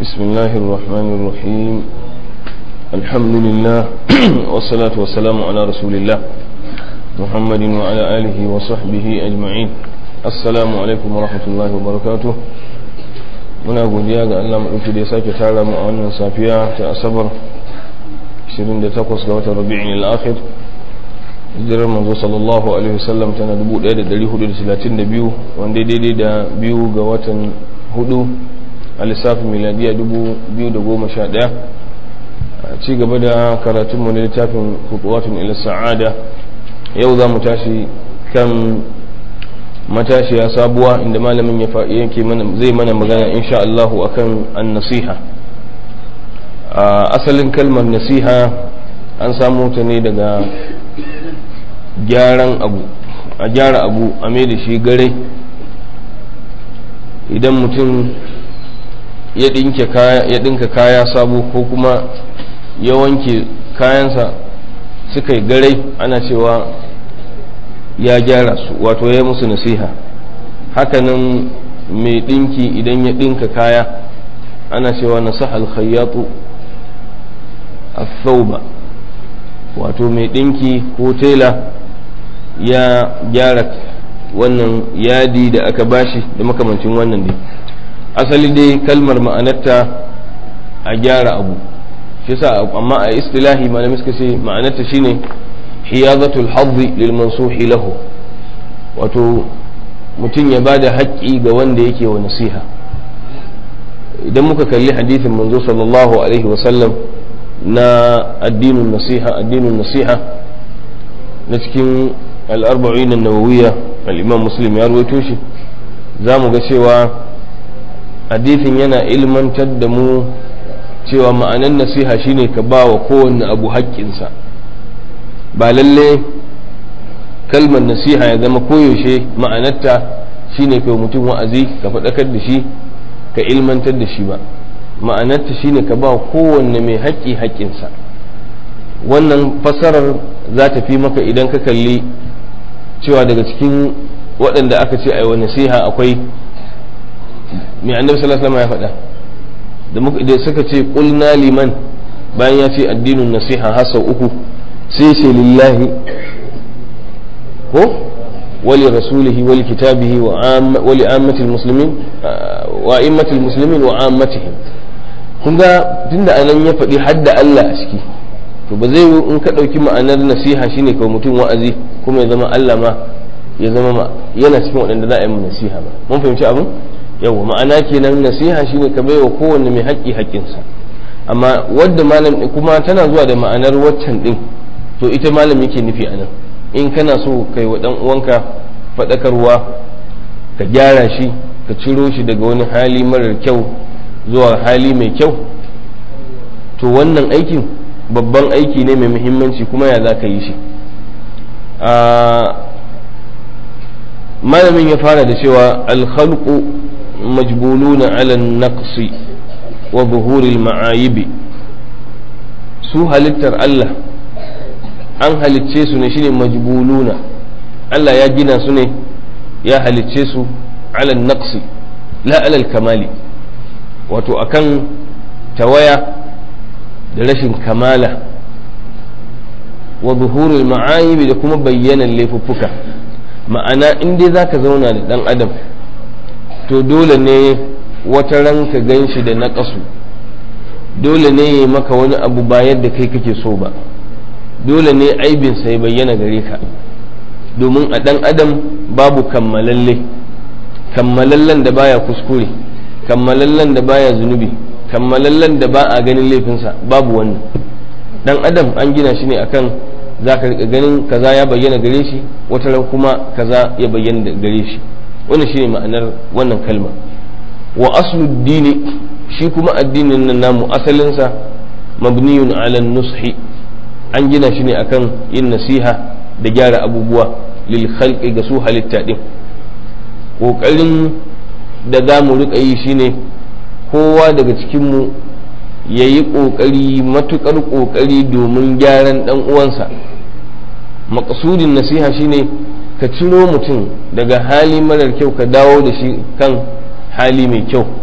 بسم الله الرحمن الرحيم الحمد لله والصلاة والسلام على رسول الله محمد وعلى آله وصحبه أجمعين السلام عليكم ورحمة الله وبركاته muna godiya ga Allah maɗauki da ya sake tara mu a wannan safiya ta asabar 28 ga watan rabi'in al-akhir hijirar manzo sallallahu alaihi wasallam tana 1432 wanda daidai da biyu ga watan hudu a lissafin miladiya 2011 a ci gaba da karatunmu na littafin kutuwatun ila sa'ada yau za mu tashi kan matashiya sabuwa inda malamin ya yake mana zai mana magana insha Allahu akan an-nasiha asalin kalmar nasiha an samu ta ne daga gyaran abu a gyara abu a mai da shi gare idan mutum ya ɗinka kaya sabo ko kuma ya wanke kayansa suka yi gare ana cewa ya gyara su wato ya musu nasiha hakanan mai ɗinki idan ya ɗinka kaya ana cewa nasaha alkhayyatu a wato mai ɗinki ko tela ya gyara wannan yadi da aka bashi da makamancin wannan dai asali dai kalmar ma'anarta a gyara abu shi sa amma a istilahi malamai suka ce ma'anarta shine hiyazatul hadzi lil mansuhi lahu wato mutum ya bada haƙƙi ga wanda yake wa nasiha idan muka kalli hadithin manzo sallallahu alaihi wasallam na addinin nasiha addinin nasiha na cikin al'arba'in nawawiya al'imam muslim ya ruwaito shi za mu ga cewa hadithin yana ilmantar da mu cewa ma'anan nasiha shine ka ba wa kowanne abu haƙƙinsa ba lalle kalmar nasiha ya zama koyaushe ma'anarta shine kai mutum wa'azi ka faɗakar da shi ka ilmantar da shi ba ma'anarta shine ka ba kowanne mai haƙƙi haƙƙinsa wannan fasarar za ta fi maka idan ka kalli cewa daga cikin waɗanda aka ce a nasiha akwai mai annabi sallallahu alaihi ya faɗa da suka ce qulna liman bayan ya ce addinin nasiha har sau uku sai ce lillahi ko wali rasulihi wali kitabihi wali ammatil muslimin wa immatil muslimin wa ammatihim kun ga tunda anan ya faɗi hadda Allah a ciki to ba zai in ka ɗauki ma'anar nasiha shine kawai mutum wa'azi kuma ya zama Allah ma ya zama yana cikin waɗanda za a yi nasiha ba mun fahimci abin yawa ma'ana kenan nasiha shine ka baiwa kowanne mai haƙƙi haƙƙinsa amma wadda malam kuma tana zuwa da ma'anar waccan din to ita malam yake nufi anan in kana so kai wa dan uwanka faɗakarwa ka gyara shi ka ciro shi daga wani hali marar kyau zuwa hali mai kyau to wannan aikin babban aiki ne mai muhimmanci kuma ya za ka yi shi malamin ya fara da cewa alkhalqu majbuluna ala naqsi wa buhuril ma'ayibi su halittar Allah an halicce su ne shine majbuluna Allah ya gina su ne ya halicce su ala naqsi la ala kamali wato akan tawaya da rashin kamala wa zuhurul ma'ayibi da kuma bayyanan laifuffuka ma'ana in dai zaka zauna da dan adam to dole ne wata ranka gan shi da naƙasu dole ne ya maka wani abu ba yadda kai kake so ba dole ne aibinsa ya bayyana gare ka domin a dan adam babu kammalalle kammalallen da baya kuskure kammalallen da baya zunubi kammalallen da ba a ganin laifinsa babu wannan dan adam an gina shi ne akan za ka rika ganin kaza ya bayyana gare shi wata ran kuma kaza ya bayyana gare shi wannan shine ma'anar wannan kalma wa aslu dini shi kuma addinin nan namu asalinsa mabniyun ala nushi an gina shi ne akan yin nasiha da gyara abubuwa lil khalqi ga su halitta din kokarin da za mu rika yi shine kowa daga cikinmu ya yi ƙoƙari matuƙar ƙoƙari domin gyaran ɗan uwansa maƙasudin nasiha shine ka ciro mutum daga hali marar kyau ka dawo da shi kan hali mai kyau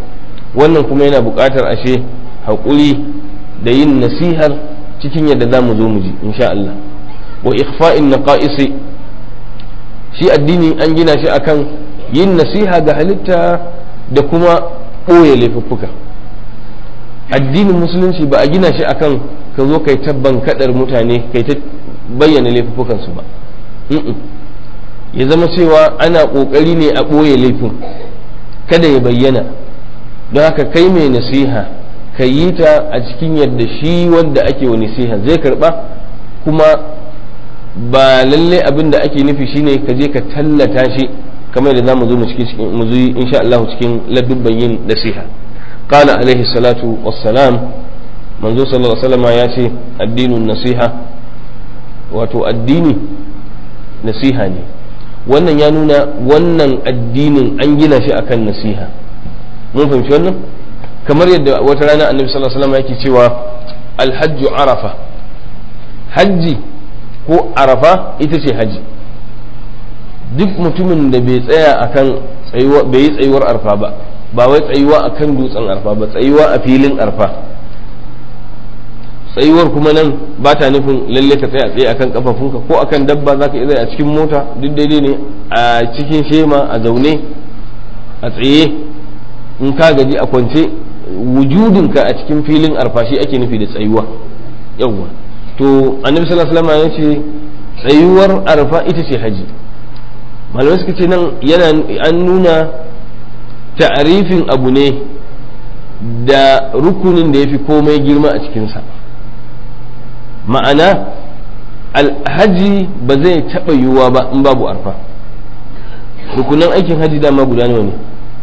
wannan kuma yana buƙatar ashe haƙuri da yin nasihar cikin yadda za mu zo mu ji insha Allah wa ikhfa'in naqa'isi shi addini an gina shi akan yin nasiha ga halitta da kuma ɓoye laifuffuka addinin musulunci ba a gina shi akan ka zo kai tabban kadar mutane kai ta bayyana laifuffukansu ba ya zama cewa ana ƙoƙari ne a ɓoye laifin kada ya bayyana don haka kai mai nasiha ka yi ta a cikin yadda shi wanda ake wa nasiha zai karba kuma ba lalle abin da ake nufi shine ka je ka tallata shi kamar da zamu zo mu cikin mu zo insha Allah cikin ladubban yin nasiha qala alaihi salatu wassalam manzo sallallahu alaihi wasallam ya ce addinun nasiha wato addini nasiha ne wannan ya nuna wannan addinin an gina shi akan nasiha mun fahimci wannan kamar yadda wata rana annabi sallallahu alaihi wasallam yake cewa alhajju arafa hajji ko arafa ita ce haji duk mutumin da bai tsaya akan tsayuwa bai yi tsayuwar arfa ba ba wai tsayuwa akan dutsen arfa ba tsayuwa a filin arfa tsayuwar kuma nan ba ta nufin lalle ka tsaya tsaye akan kafafunka ko akan dabba zaka iya a cikin mota duk daidai ne a cikin shema a zaune a tsaye in ka gaji a kwance wujudinka a cikin filin arfa shi ake nufi da tsayuwa yawwa to annabi sallallahu alaihi wasallam ya ce tsayuwar arfa ita ce haji malamai suka ce nan yana an nuna ta'arifin abu ne da rukunin da ya fi komai girma a cikinsa ma'ana alhaji ba zai taɓa yiwuwa ba in babu arfa rukunan aikin haji dama guda nawa ne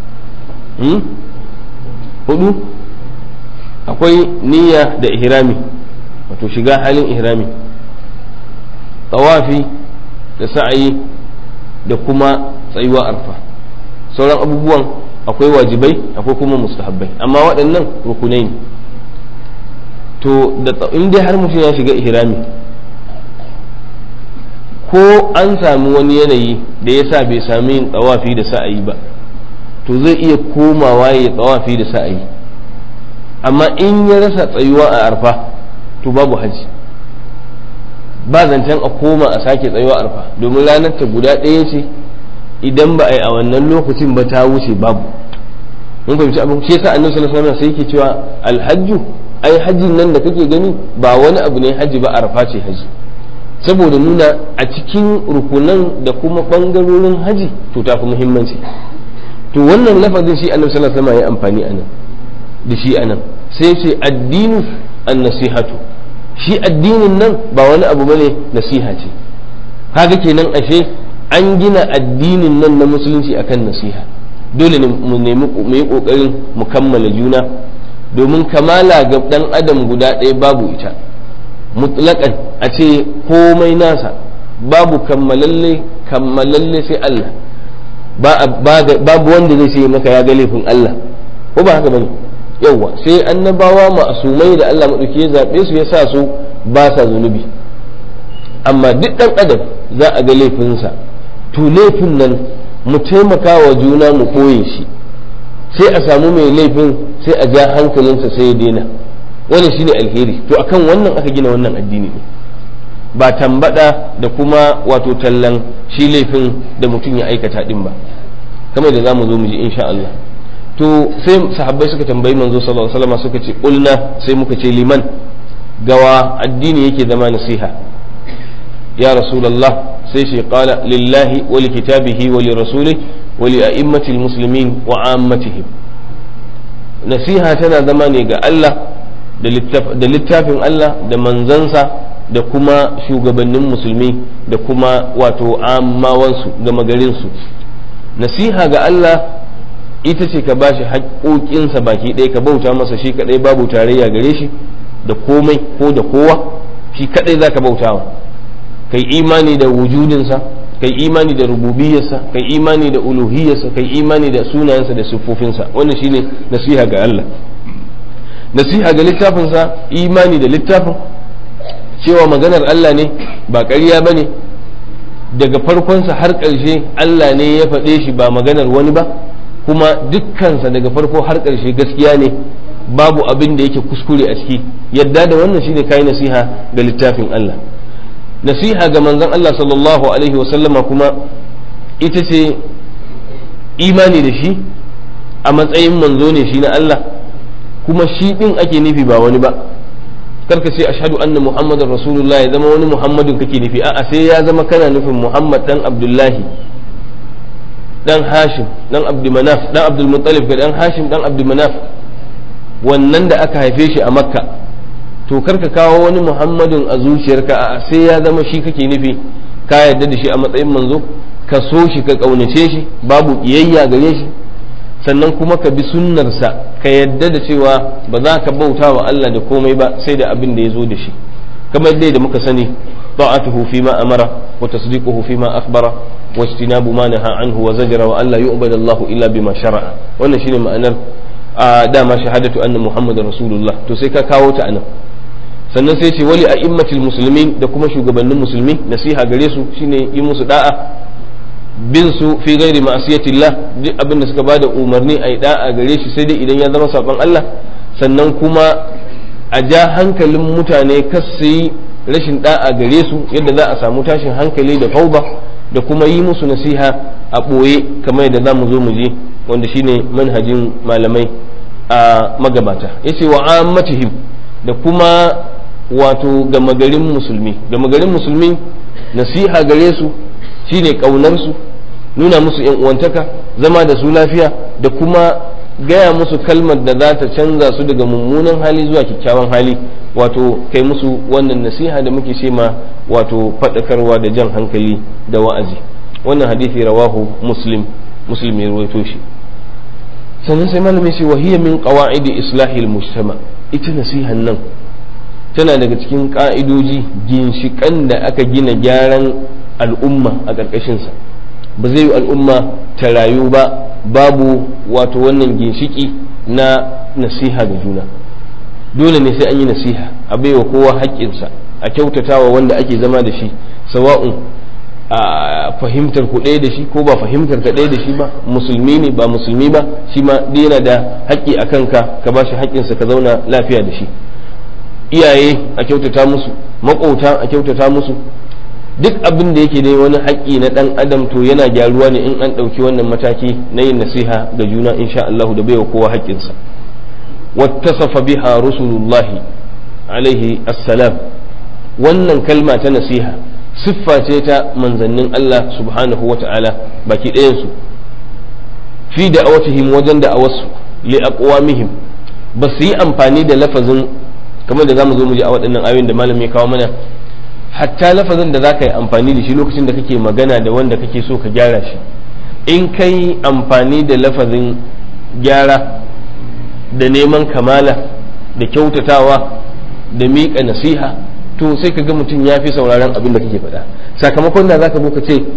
hudu akwai niyya da ihrami wato shiga halin ihrami tawafi da sa'ayi da kuma tsayuwa arfa sauran abubuwan akwai wajibai akwai kuma mustahabbai amma waɗannan rukunai ne to da in dai har mutum ya shiga ihrami ko an sami wani yanayi da ya sa bai sami yin tsawafi da sa'ayi ba to zai iya komawa ya tsawafi da sa'ayi amma in ya rasa tsayuwa a arfa to babu haji ba zancen a koma a sake tsayuwa arfa domin ranar ta guda ɗaya ce idan ba a yi a wannan lokacin ba ta wuce babu mun fahimci abin shi yasa annabi sallallahu alaihi wasallam sai yake cewa alhajju ai hajjin nan da kake gani ba wani abu ne haji ba arfa ce haji saboda nuna a cikin rukunan da kuma bangarorin haji to ta fi muhimmanci to wannan lafazin shi annabi sallallahu alaihi wasallam ya amfani anan da shi anan sai ce addinu an nasihatu shi addinin nan ba wani abu bane nasiha ce kaga kenan ashe an gina addinin nan na musulunci akan nasiha dole ne mu nemi mu yi kokarin mu kammala juna domin kamala ga dan adam guda ɗaya babu ita mutlaƙan a ce komai nasa babu kammalalle kammalalle sai Allah babu wanda zai ce maka ya ga laifin Allah ko ba haka bane yawwa sai annabawa ma'asumai da Allah maɗauki ya zaɓe su ya sa su ba sa zunubi amma duk ɗan adam za a ga laifinsa to laifin nan mu taimaka wa juna mu ɓoye shi sai a samu mai laifin sai a ja hankalinsa sai ya daina wannan shine alheri to akan wannan aka gina wannan addini ne ba tambada da kuma wato tallan shi laifin da mutum ya aikata din ba kamar da zamu zo mu ji insha Allah to sai sahabbai suka tambayi manzo sallallahu alaihi wasallam suka ce qulna sai muka ce liman gawa addini yake zama nasiha ya rasulullah sai shi qala lillahi wa li kitabihi wa li rasulihi wa li a'immati muslimin wa ammatihim nasiha tana zama ne ga Allah da littafin Allah da manzansa da kuma shugabannin musulmi da kuma wato amawansu gama garinsu nasiha ga Allah ita ce ka bashi haƙoƙinsa baki ɗaya ka bauta masa shi kaɗai babu tarayya gare shi da komai ko da kowa shi kaɗai za ka bautawa kai imani da wujudinsa kai imani da rububiyarsa kai imani da uluhiyarsa kai imani da sunayensa da siffofinsa wannan shine nasiha ga Allah nasiha ga littafinsa imani da littafin cewa maganar Allah ne ba ƙarya ba ne daga farkonsa har ƙarshe Allah ne ya faɗe shi ba maganar wani ba kuma dukkansa daga farko har ƙarshe gaskiya ne babu abin da yake kuskure a ciki yadda da wannan shine kai nasiha ga littafin Allah nasiha ga manzon Allah sallallahu alaihi wasallama kuma ita ce imani da shi a matsayin manzo ne shi na Allah kuma shi din ake nufi ba wani ba karka ce ashhadu anna muhammadar rasulullah ya zama wani muhammadin kake nufi a'a sai ya zama kana nufin muhammad dan abdullahi dan hashim dan abdulmanaf dan abdulmuttalib dan hashim dan abdulmanaf wannan da aka haife shi a makka to karka kawo wani muhammadin a zuciyarka a sai ya zama shi kake nufi ka yarda da shi a matsayin manzo ka so shi ka kaunace shi babu kiyayya gare shi sannan kuma ka bi sunnarsa ka yarda da cewa ba za ka bauta wa Allah da komai ba sai da abin da ya zo da shi kamar yadda da muka sani ta'atuhu fi ma amara wa tasdiquhu fi ma akhbara wa ijtinabu ma naha anhu wa zajara wa alla yu'badu Allahu illa bima shara'a wannan shine ma'anar a dama shahadatu anna muhammadar rasulullah to sai ka kawo ta anan sannan sai ce wali a immatil musulmin da kuma shugabannin musulmi nasiha gare su shine yi musu da'a bin su fi gairi ma'asiyatillah duk abin da suka bada umarni a yi da'a gare shi sai dai idan ya zama saban Allah sannan kuma a ja hankalin mutane kas su yi rashin da'a gare su yadda za a samu tashin hankali da fauba da kuma yi musu nasiha a ɓoye kamar yadda za mu zo mu je wanda shine manhajin malamai a magabata yace wa ammatihim da kuma wato gama garin musulmi gama garin musulmi nasiha gare su shine kaunar su nuna musu yan uwantaka zama da su lafiya da kuma gaya musu kalmar da za ta canza su daga mummunan hali zuwa kyakkyawan hali wato kai musu wannan nasiha da muke ce ma wato faɗakarwa da jan hankali da wa'azi wannan hadisi rawahu muslim muslim ya ruwaito shi sannan sai malamin ce wahiyya min qawaidi islahil mujtama ita nasihan nan tana daga cikin ka'idoji ginshikan da aka gina gyaran al'umma a ƙarƙashinsa ba zai yi al'umma ta rayu ba babu wato wannan ginshiki na nasiha ga juna dole ne sai an yi nasiha a baiwa kowa haƙƙinsa a kyautatawa wanda ake zama da shi sawa'un a fahimtar ku ɗaya da shi ko ba fahimtar ka ɗaya da shi ba musulmi ne ba musulmi ba shi ma dai yana da haƙƙi a kanka ka ba shi haƙƙinsa ka zauna lafiya da shi iyaye a kyautata musu maƙota a kyautata musu duk abin da yake dai wani haƙƙi na ɗan adam to yana gyaruwa ne in an ɗauki wannan mataki na yin nasiha ga juna insha Allah da baiwa kowa haƙƙinsa wattasafa biha rusulullahi alaihi assalam wannan kalma ta nasiha siffa ce ta manzannin Allah subhanahu wata'ala baki ɗayansu fi da awatihim wajen da awasu li aqwamihim ba su yi amfani da lafazin kamar da zamu zo mu ji a waɗannan ayoyin da malami ya kawo mana hatta lafazin da zaka yi amfani da shi lokacin da kake magana da wanda kake so ka gyara shi in kai amfani da lafazin gyara da neman kamala da kyautatawa da miƙa nasiha to sai ka ga mutum ya fi sauraron abin da kake faɗa sakamakon da za ka ka ce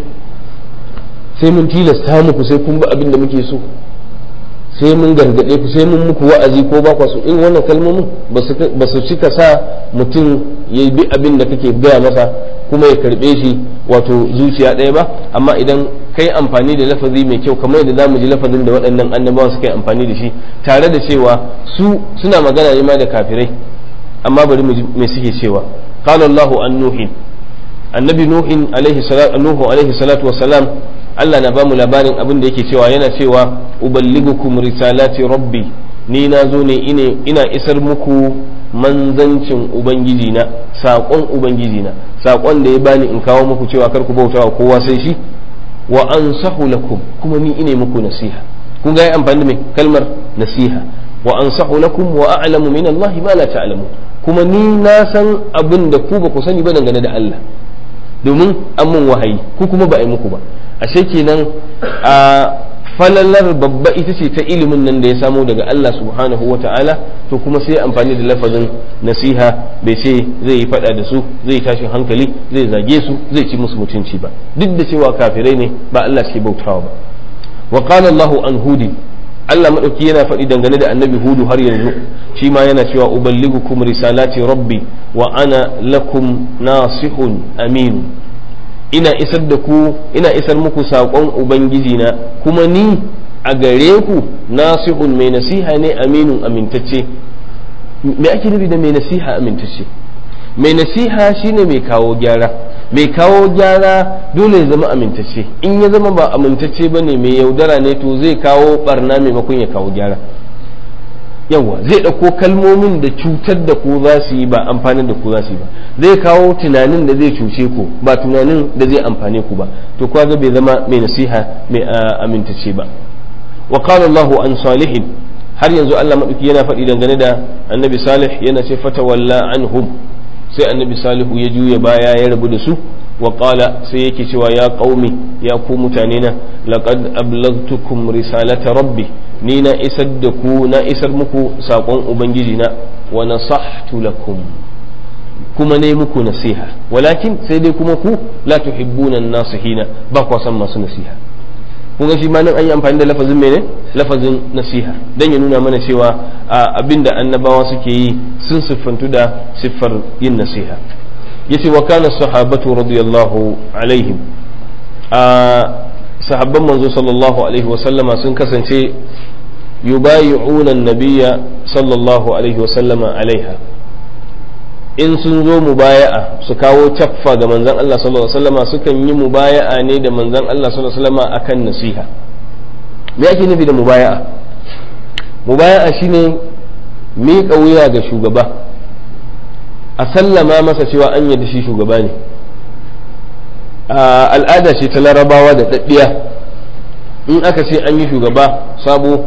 sai mun tilasta muku sai kun bi abin da muke so sai mun gargaɗe ku sai mun muku wa'azi ko ba so in wannan kalmomin ba su cika sa mutum ya bi abin da kake gaya masa kuma ya karɓe shi wato zuciya ɗaya ba amma idan kai amfani da lafazi mai kyau kamar yadda zamu ji lafazin da waɗannan annabawan suka yi amfani da shi tare da cewa su suna magana ne ma da kafirai amma bari mu ji me suke cewa qala Allahu an nuhin annabi nuhin alaihi salatu nuhu alaihi salatu wassalam Allah na bamu labarin abin da yake cewa yana cewa uballigukum risalati rabbi ni na zo ne ina isar muku manzancin ubangiji na saƙon ubangiji na saƙon da ya bani in kawo muku cewa kar ku bauta wa kowa sai shi wa ansahu lakum kuma ni ine muku nasiha kun ga amfani da mai kalmar nasiha wa ansahu lakum wa a'lamu min Allah ma la ta'lamu kuma ni na san abin da ku ba ku sani ba dangane da Allah domin an mun wahayi ku kuma ba a yi muku ba ashe kenan a falalar babba ita ce ta ilimin nan da ya samo daga Allah subhanahu wa ta'ala to kuma sai amfani da lafazin nasiha bai ce zai yi fada da su zai tashin hankali zai zage su zai ci musu mutunci ba duk da cewa kafirai ne ba Allah suke bautawa ba wa qala Allahu an hudi Allah madauki yana faɗi dangane da annabi hudu har yanzu shi ma yana cewa uballigukum risalati rabbi wa ana lakum nasihun amin ina isar da ku ina isar muku saƙon ubangiji na kuma ni a gare ku nasihun mai nasiha ne aminun amintacce me ake nufi da mai nasiha amintacce mai nasiha shine mai kawo gyara mai kawo gyara dole ya zama amintacce in ya zama ba amintacce ba ne mai yaudara ne to zai kawo barna maimakon ya kawo gyara yawa zai ɗauko kalmomin da cutar da ku za su yi ba amfanin da ku za su yi ba zai kawo tunanin da zai cuce ku ba tunanin da zai amfane ku ba to kuwa bai zama mai nasiha mai amintacce ba wa qala Allahu an salihin har yanzu Allah madauki yana faɗi dangane da annabi salih yana ce fatawalla anhum sai annabi salihu ya juya baya ya rabu da su wa qala sai yake cewa ya qaumi ya ku mutane na laqad ablaghtukum risalata rabbi ni na isar da ku na isar muku sakon ubangiji na wa nasahtu lakum kuma ne muku nasiha walakin sai dai kuma ku la tuhibbuna an-nasihina ba ku san masu nasiha kun ga shi ma nan an yi amfani da lafazin mene lafazin nasiha dan ya nuna mana cewa abinda annabawa suke yi sun siffantu da siffar yin nasiha yace wa kana sahabatu radiyallahu alaihim a sahabban manzo sallallahu alaihi wasallama sun kasance yubayi'una nabiyya sallallahu alaihi wasallama alaiha in sun zo mubaya'a su kawo caffa ga manzon Allah sallallahu alaihi wasallama sukan yi mubaya'a ne da manzon Allah sallallahu alaihi wasallama akan nasiha me ake nufi da mubaya'a mubaya'a shine miƙa wuya ga shugaba a sallama masa cewa an yadda shi shugaba ne al'ada ce ta larabawa da daddiya in aka ce an yi shugaba sabo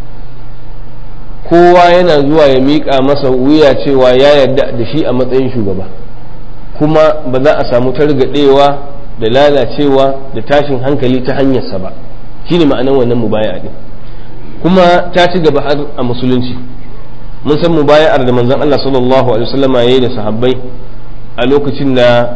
kowa yana zuwa ya miƙa masa wuya cewa ya yarda da shi a matsayin shugaba kuma ba za a samu targaɗewa da lalacewa da tashin hankali ta hanyarsa ba shine ma'anan wannan mubaya din kuma ta ci gaba har a musulunci mun san mubaya'ar da manzon Allah sallallahu alaihi wasallam yayi da sahabbai a lokacin da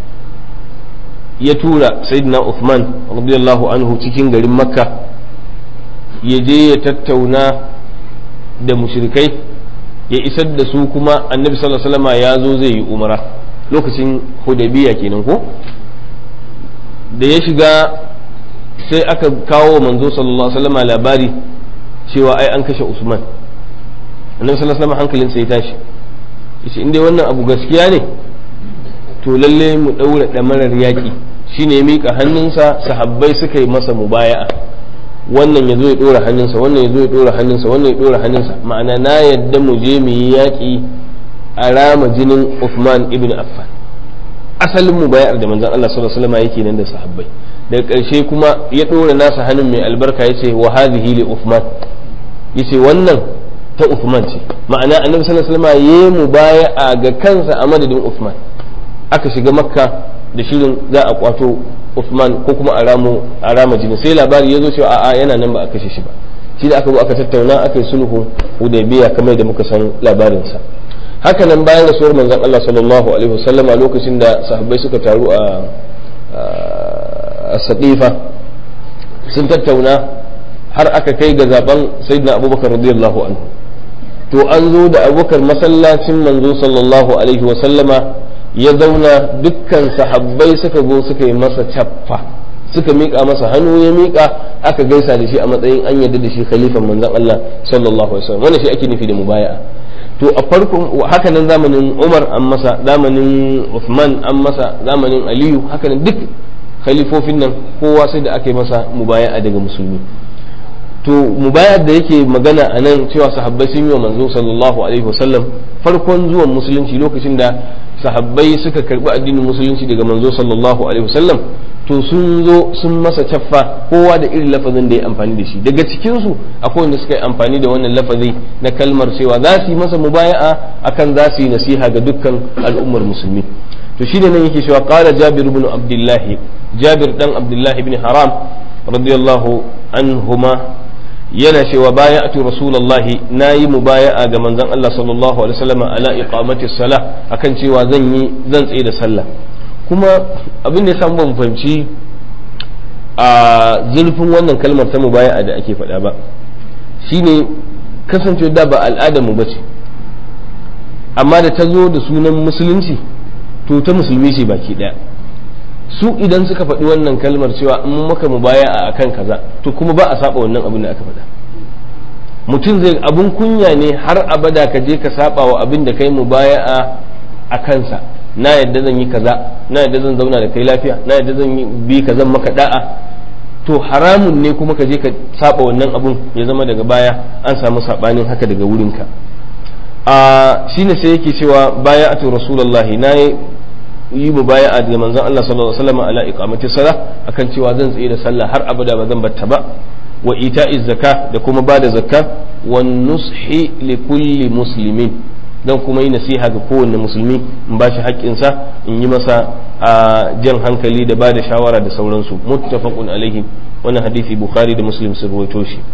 ya tura sayyidina Uthman radiyallahu anhu cikin garin Makka ya je ya tattauna da mushrikai ya isar da su kuma annabi sallallahu alaihi wasallam ya zo zai yi umara lokacin hudaybiya kenan ko da ya shiga sai aka kawo manzo sallallahu alaihi wasallam labari cewa ai an kashe Usman annabi sallallahu alaihi wasallam hankalinsa ya tashi yace in dai wannan abu gaskiya ne to lalle mu daura damarar yaki shine ya mika hannunsa sahabbai suka yi masa mubaya'a wannan ya zo ya dora hannunsa wannan ya zo ya dora hannunsa wannan ya dora hannunsa ma'ana na yadda mu je mu yi yaki a rama jinin Uthman ibn Affan asalin mubaya'ar da manzon Allah sallallahu alaihi wasallam yake nan da sahabbai daga ƙarshe kuma ya dora nasa hannun mai albarka yace wa hadhihi li Uthman yace wannan ta Uthman ce ma'ana annabi sallallahu alaihi wasallam yayi mubaya'a ga kansa a madadin Uthman aka shiga makka da shirin za a kwato Uthman ko kuma a ramo a rama jini sai labari ya zo cewa a'a yana nan ba a kashe shi ba shi da aka zo aka tattauna aka yi sulhu Hudaybiya kamar da muka san labarin sa haka nan bayan rasuwar manzon Allah sallallahu alaihi wasallam a lokacin da sahabbai suka taru a a Saqifa sun tattauna har aka kai ga zaben sayyidina Abubakar radiyallahu anhu to an zo da Abubakar masallacin manzo sallallahu alaihi wasallama ya zauna dukkan sahabbai suka zo suka yi masa cappa suka miƙa masa hannu ya miƙa aka gaisa da shi a matsayin an yarda da shi khalifan manzon Allah sallallahu alaihi wasallam wannan shi ake nufi da mubaya'a to a farkon haka nan zamanin Umar an masa zamanin Uthman an masa zamanin Aliyu haka nan duk khalifofin nan kowa sai da aka yi masa mubaya'a daga musulmi to mubayar da yake magana a nan cewa sahabbai sun yi wa manzo sallallahu alaihi wasallam farkon zuwan musulunci lokacin da sahabbai suka karbi addinin musulunci daga manzo sallallahu alaihi wasallam to sun zo sun masa caffa kowa da irin lafazin da ya amfani da shi daga cikin su akwai wanda suka yi amfani da wannan lafazi na kalmar cewa za su yi masa mubaya'a akan za su yi nasiha ga dukkan al'ummar musulmi to shine nan yake cewa qala jabir ibn abdullah jabir dan abdullah ibn haram radiyallahu anhuma yana cewa baya'atu rasulullahi nayi mubaya'a ga manzon Allah sallallahu alaihi wasallam ala iqamati salah akan cewa zan yi zan tsaye da sallah kuma abin da ya samu ban fahimci a zurfin wannan kalmar ta mubaya'a da ake faɗa ba shine kasance da ba al'adar mu bace amma da ta zo da sunan musulunci to ta musulmi ce baki daya su idan suka faɗi wannan kalmar cewa in maka mu baya a akan kaza to kuma ba a saba wannan abin da aka faɗa mutum zai abun kunya ne har abada ka je ka saba wa abin da kai mu baya a kansa na yadda zan yi kaza na yadda zan zauna da kai lafiya na yadda zan yi bi ka zan maka da'a to haramun ne kuma ka je ka saba wannan abun ya zama daga baya an samu sabanin haka daga wurinka a shine sai yake cewa baya atu rasulullahi na yi mu baya a da manzon Allah sallallahu alaihi wasallam ala iqamati salah akan cewa zan tsaye da sallah har abada ba zan batta ba wa ita'iz zakka da kuma bada zakka wan nushi li kulli muslimin dan kuma yi nasiha ga kowanne musulmi in ba shi haƙƙinsa in yi masa a jan hankali da ba da shawara da sauransu muttafaqun alaihi wannan hadisi bukhari da muslim sun rawaito shi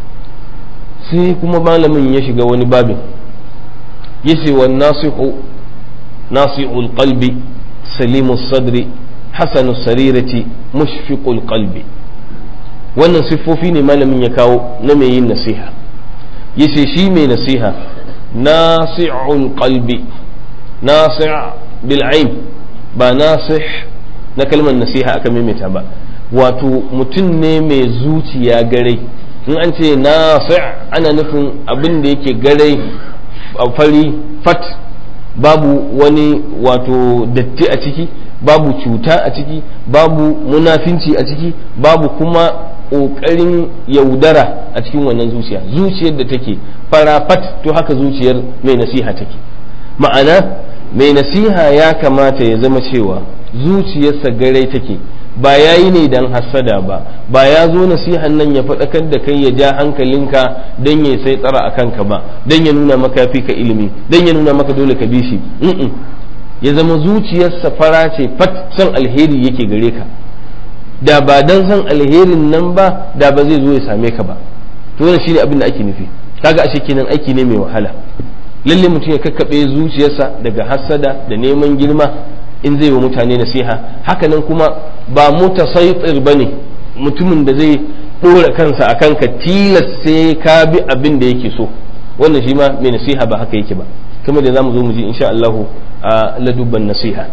sai kuma malamin ya shiga wani babin yace wan nasihu nasihul qalbi salimus sadri hasanu sarirati mushfiqul qalbi wannan siffofi ne malamin ya kawo na mai yin nasiha yace shi mai nasiha nasi'ul qalbi nasi' bil ain ba nasih na kalmar nasiha aka maimaita ba wato mutum ne mai zuciya garai in an ce nasi' ana nufin abin da yake garai fari fat babu wani wato datti a ciki babu cuta a ciki babu munafinci a ciki babu kuma ƙoƙarin yaudara a cikin wannan zuciya zuciyar da take farafat to haka zuciyar mai nasiha take ma'ana mai nasiha ya kamata ya zama cewa zuciyarsa garai take ba ya yi ne don hassada ba ba ya zo nasihan nan ya faɗakar da kai ya ja hankalinka don ya sai tsara a kanka ba don ya nuna maka fi ka ilimi don ya nuna maka dole ka bi shi ya zama zuciyarsa fara ce fat son alheri yake gare ka da ba don san alherin nan ba da ba zai zo ya same ka ba to wannan shine abin da ake nufi kaga ashe kenan aiki ne mai wahala lalle mutum ya kakkaɓe zuciyarsa daga hassada da neman girma in zai wa mutane nasiha hakanan kuma ba mutasaitir ba ne mutumin da zai ɗora kansa a kanka tilas sai ka bi abin da yake so wannan shi ma mai nasiha ba haka yake ba kuma da zamu zo mu ji insha Allahu a ladubban nasiha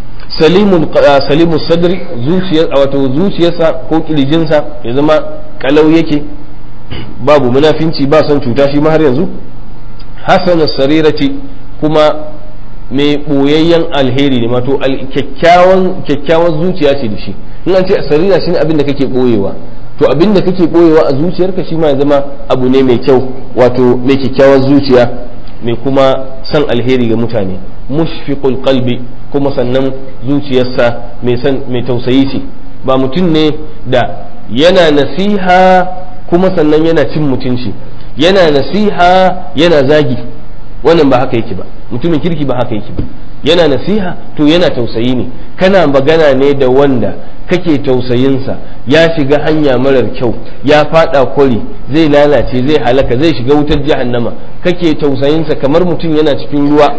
salimu sadri wato zuciyarsa ko kirjinsa ya zama kalau yake babu munafinci ba son cuta shi ma har yanzu hasana sarirati kuma mai ɓoyayyen alheri ne mato kyakkyawan zuciya ce da shi in an ce sarira shine abin da kake ɓoyewa to abin da kake ɓoyewa a zuciyarka shi ma ya zama abu ne mai kyau wato mai kyakkyawar zuciya mai kuma san alheri ga mutane mushfiqul qalbi kuma sannan zuciyarsa mai san mai tausayi ce ba mutum ne da yana nasiha kuma sannan yana cin mutunci yana nasiha yana zagi wannan ba haka yake ba mutumin kirki ba haka yake ba yana nasiha to yana tausayi ne kana magana ne da wanda kake tausayinsa ya shiga hanya marar kyau ya fada kwari zai lalace zai halaka zai shiga wutar jahannama kake tausayinsa kamar mutum yana cikin ruwa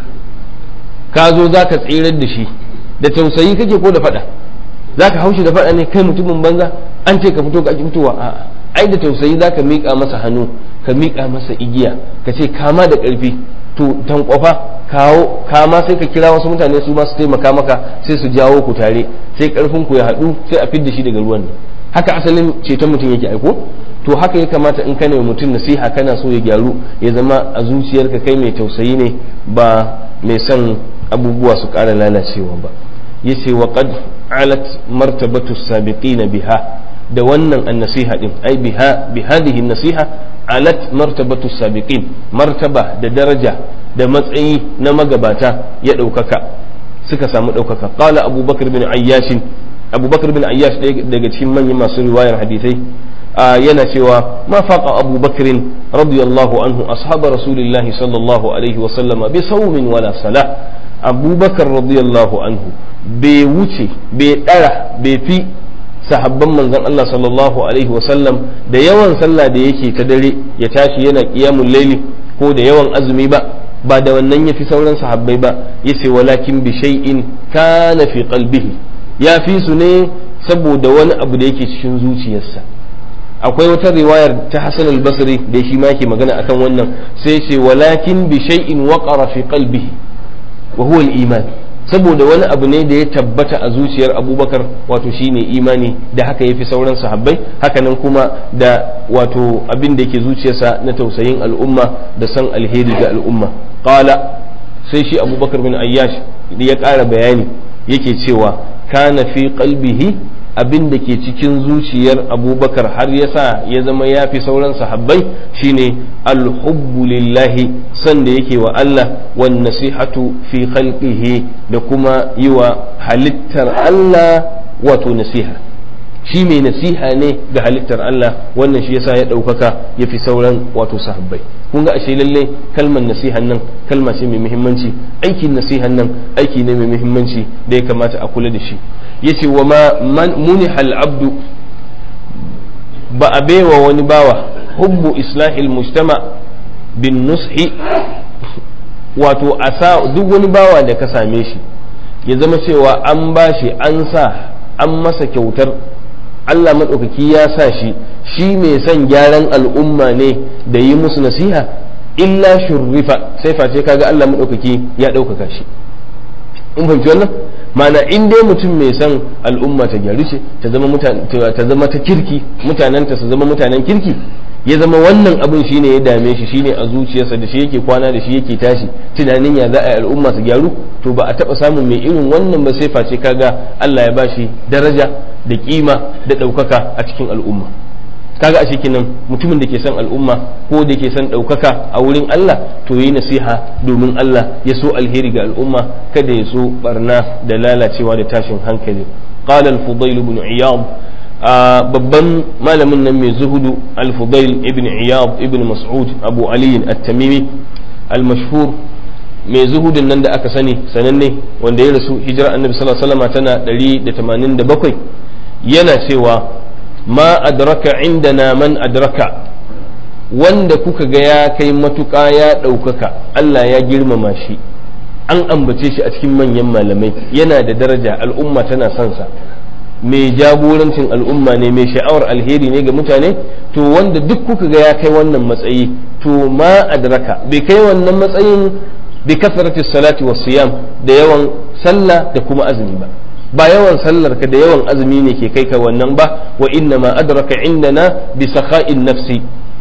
ka zo za ka tsirar da shi da tausayi kake ko da fada za ka haushi da fada ne kai mutumin banza an ce ka fito ka fitowa a'a ai da tausayi za ka miƙa masa hannu ka miƙa masa igiya ka ce kama da ƙarfi to tankwafa kawo kama sai ka kira wasu mutane su ma su taimaka maka sai su jawo ku tare sai ƙarfin ku ya haɗu sai a fidda shi daga ruwan nan haka asalin ceton mutum yake aiko to haka ya kamata in kana mutum nasiha kana so ya gyaru ya zama a zuciyarka kai mai tausayi ne ba mai son abubuwa su ƙara lalacewa ba yace wa qad alat martabatu sabiqina biha da wannan annasiha din ai biha bi hadhihi nasiha alat martabatu sabiqin martaba da daraja da matsayi na magabata ya ɗaukaka suka samu ɗaukaka qala abubakar bin ayyash abubakar bin ayyash daga cikin manyan masu riwayar hadisai yana cewa ma faqa abubakar radiyallahu anhu ashab rasulillahi sallallahu alaihi wa sallama bi sawmin wala sala abubakar radiyallahu anhu bai wuce bai dara bai fi sahabban manzon Allah sallallahu alaihi wasallam da yawan sallah da yake ta dare ya tashi yana qiyamul laili ko da yawan azumi ba ba da wannan yafi sauran sahabbai ba yace walakin bi shay'in kana fi qalbihi ya fi su ne saboda wani abu da yake cikin zuciyarsa akwai wata riwayar ta Hassan al-Basri da shi ma yake magana akan wannan sai ce walakin bi shay'in waqara fi qalbihi wa huwa al-iman saboda wani abu ne da ya tabbata a zuciyar abubakar wato shine imani da haka ya fi sauran sahabbai hakanan kuma da wato abin da yake zuciyarsa na tausayin al'umma da san alheri ga al'umma qala sai shi abubakar bin ayyash ya ƙara bayani yake cewa kana fi qalbihi abin da ke cikin zuciyar abubakar har ya sa ya zama ya fi sauran sahabbai shine alhubbu lillahi san da yake wa Allah wan nasihatu fi khalqihi da kuma yi wa halittar Allah wato nasiha shi mai nasiha ne ga halittar Allah wannan shi yasa ya ɗaukaka ya fi sauran wato sahabbai kun ga ashe lalle kalmar nasihan nan kalma ce mai muhimmanci aikin nasihan nan aiki ne mai muhimmanci da ya kamata a kula da shi yace wa ma munihal abdu ba a baiwa wani bawa hubbu islahil mujtama bin nushi wato a sa duk wani bawa da ka same shi ya zama cewa an bashi an sa an masa kyautar Allah maɗaukaki ya sa shi shi mai son gyaran al'umma ne da yi musu nasiha illa shurrifa sai face kaga Allah maɗaukaki ya ɗaukaka shi in fahimci wannan mana in dai mutum mai son al'umma ta gyaru ce ta zama ta zama ta kirki mutanenta su zama mutanen kirki ya zama wannan abin shine ya dame shi shine a zuciyarsa da shi yake kwana da shi yake tashi tunanin ya za a yi al'umma su gyaru to ba a taba samun mai irin wannan ba sai face kaga Allah ya bashi daraja da kima da ɗaukaka a cikin al'umma kaga a cikin nan mutumin da ke son al'umma ko da ke son ɗaukaka a wurin Allah to yi nasiha domin Allah ya so alheri ga al'umma kada ya so barna da lalacewa da tashin hankali qala al-fudail ibn iyad babban malamin nan mai zuhudu al-fudail ibn iyad ibn mas'ud abu ali at-tamimi al-mashhur mai zuhudin nan da aka sani sananne wanda ya rasu hijira annabi sallallahu alaihi wasallam tana 187 yana cewa ma adraka indana man adraka wanda kuka ga ya kai matuƙa ya ɗaukaka Allah ya girmama shi an ambace shi a cikin manyan malamai yana da daraja al'umma tana son sa mai jagorancin al'umma ne mai sha'awar alheri ne ga mutane to wanda duk kuka ga ya kai wannan matsayi to ma adraka bai kai wannan matsayin bi kasrati salati was siyam da yawan sallah da kuma azumi ba ba yawan sallar ka da yawan azumi ne ke kai ka wannan ba wa inna ma adraka indana bi sakha'in nafsi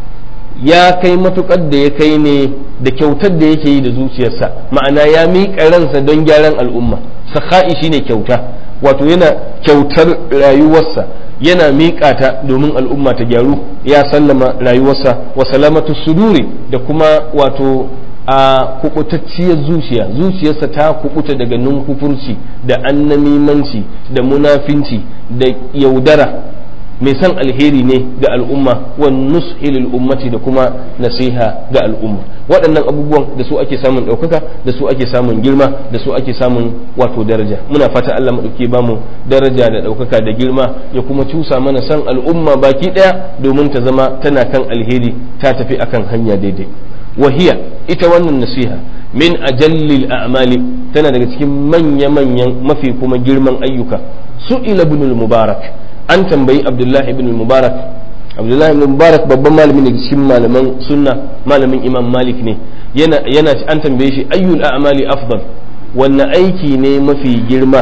ya kai matukar da ya kai ne da kyautar da yake yi da zuciyarsa ma'ana ya miƙa ransa don gyaran al'umma sakha'i shine kyauta wato yana kyautar rayuwarsa yana miƙa ta domin al'umma ta gyaru ya sallama rayuwarsa wa salamatu suduri da kuma wato a kubutacciyar zuciya zuciyarsa ta kubuta daga nunkufurci da annamimanci da munafinci da yaudara mai san alheri ne ga al'umma wan nushilil ummati da kuma nasiha ga al'umma waɗannan abubuwan da su ake samun ɗaukaka da su ake samun girma da su ake samun wato daraja muna fata Allah maɗauki ba mu daraja da ɗaukaka da girma ya kuma cusa mana san al'umma baki ɗaya domin ta zama tana kan alheri ta tafi akan hanya daidai wahiya ita wannan nasiha min ajallil a'mali tana daga cikin manya-manyan mafi kuma girman ayyuka su'ila ibn mubarak an tambayi abdullahi ibn mubarak abdullahi ibn mubarak babban malami ne cikin malaman sunna malamin imam malik ne yana yana an tambaye shi ayyul a'mali afdal wanne aiki ne mafi girma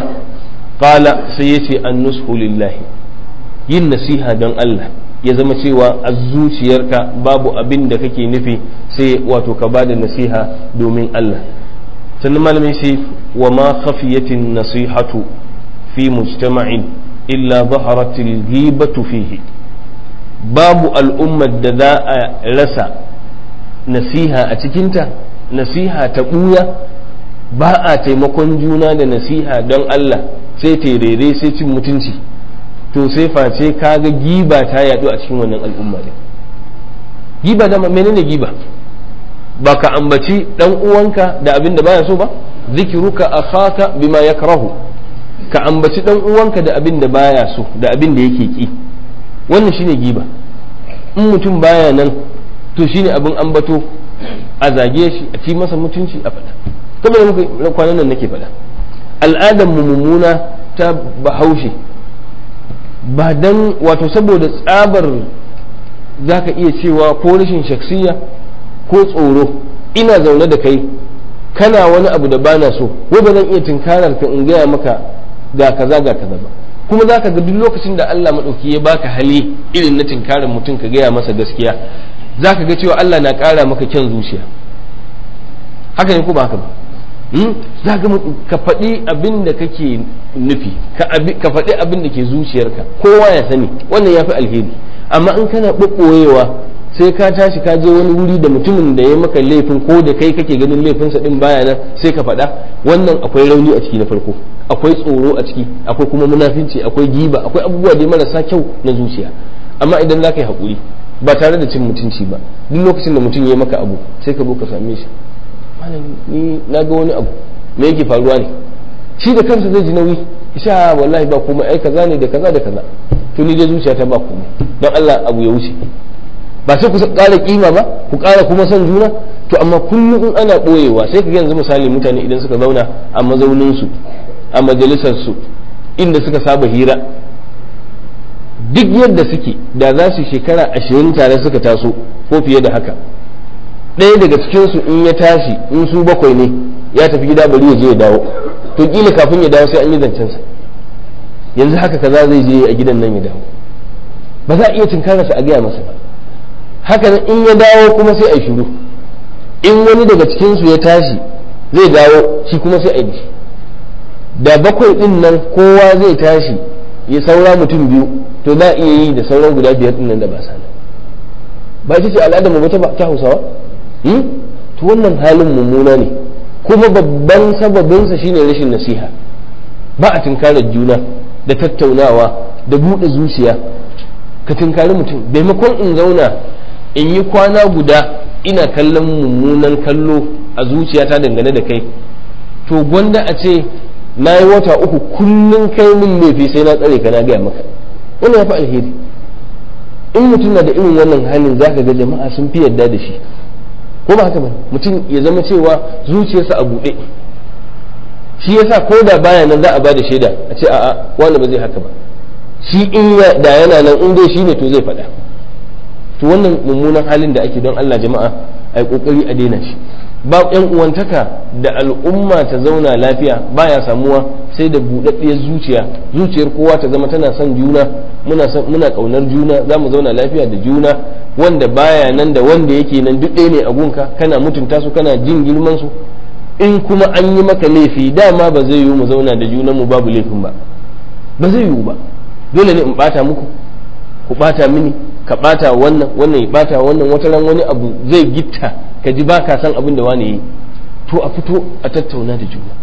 qala sai yace an-nushu lillahi yin nasiha don Allah ya zama cewa a zuciyarka babu abin da kake nufi sai wato ka bada nasiha domin Allah sannan malamai sai wa ma khafiyatin nasihatu fi mujtama'in illa zaharatil ghibatu fihi babu al'ummar da za a rasa nasiha a cikinta nasiha ta ɓuya ba a taimakon juna da nasiha don Allah sai terere sai cin mutunci to sai face kaga giba ta yadu a cikin wannan al'umma ne giba da menene giba ba ka ambaci dan uwanka da abin da baya so ba zikiruka akhaka bima yakrahu ka ambaci dan uwanka da abin da baya so da abin da yake ki wannan shine giba in mutum baya nan to shine abin ambato a zage shi a ci masa mutunci a faɗa kamar da muka kwanan nan nake faɗa al'adar mu mummuna ta bahaushe ba dan wato saboda tsabar zaka iya cewa ko rashin shaksiya ko tsoro ina zaune da kai kana wani abu da bana so wai ba zan iya tinkarar ka in gaya maka ga kaza ga kaza ba kuma za ka ga duk lokacin da Allah maɗauki ya baka hali irin na tinkarar mutum ka gaya masa gaskiya za ka ga cewa Allah na ƙara maka kyan zuciya haka ne ko ba haka ba za ka faɗi abin da kake nufi ka faɗi abin da ke zuciyarka kowa ya sani wannan ya fi alheri amma in kana ɓoɓɓoyewa sai ka tashi ka je wani wuri da mutumin da ya maka laifin ko da kai kake ganin laifinsa din baya nan sai ka faɗa wannan akwai rauni a ciki na farko akwai tsoro a ciki akwai kuma munafinci akwai giba akwai abubuwa da marasa kyau na zuciya amma idan za ka yi haƙuri ba tare da cin mutunci ba duk lokacin da mutum ya maka abu sai ka zo ka same shi malam ni na ga wani abu me yake faruwa ne shi da kansa zai ji nauyi isha wallahi ba komai ai kaza ne da kaza da kaza to ni dai zuciyata ba komai don Allah abu ya wuce ba sai ku ƙara kima ba ku ƙara kuma son juna to amma kullum in ana ɓoyewa sai ka ga yanzu misali mutane idan suka zauna a mazauninsu a majalisarsu inda suka saba hira duk yadda suke da za su shekara ashirin tare suka taso ko fiye da haka ɗaya daga cikinsu in ya tashi in su bakwai ne ya tafi gida bari ya je ya dawo to kila kafin ya dawo sai an yi zancensa yanzu haka kaza zai je a gidan nan ya dawo ba za a iya tunkararsa a gaya masa ba haka nan in ya dawo kuma sai a yi shiru in wani daga cikinsu ya tashi zai dawo shi kuma sai a yi shi da bakwai din nan kowa zai tashi ya saura mutum biyu to za a iya yi da sauran guda biyar din nan da ba sa ba ita ce al'adar mu ta ta hausawa to wannan halin mummuna ne kuma babban sababinsa shine rashin nasiha ba a tunkarar juna da tattaunawa da buɗe zuciya ka tunkari mutum maimakon in zauna in yi kwana guda ina kallon mummunan kallo a zuciyata dangane da kai to gwanda a ce na yi wata uku kullum kai min laifi sai na tsare ka na gaya maka wannan ya fi alheri in mutum na da irin wannan halin za ka ga jama'a sun fi yarda da shi ko ba haka ba mutum ya zama cewa zuciyarsa a buɗe shi yasa ko da baya nan za a ba da shaida a ce a'a wani ba zai haka ba shi in da yana nan in dai shi ne to zai faɗa to wannan mummunan halin da ake don Allah jama'a a yi kokari a daina shi ba yan uwantaka da al'umma ta zauna lafiya baya samuwa sai da buɗaɗɗiyar zuciya zuciyar kowa ta zama tana son juna muna muna kaunar juna za mu zauna lafiya da juna wanda baya nan da wanda yake nan duk ɗaya ne a gunka kana mutunta su kana jin girman su in kuma an yi maka laifi dama ba zai yiwu mu zauna da junan mu babu laifin ba ba zai yiwu ba dole ne in bata muku ku bata mini ka bata wannan wannan ya bata wannan wata ran wani abu zai gitta ka ji ba ka san abin da wani yi to a fito a tattauna da juna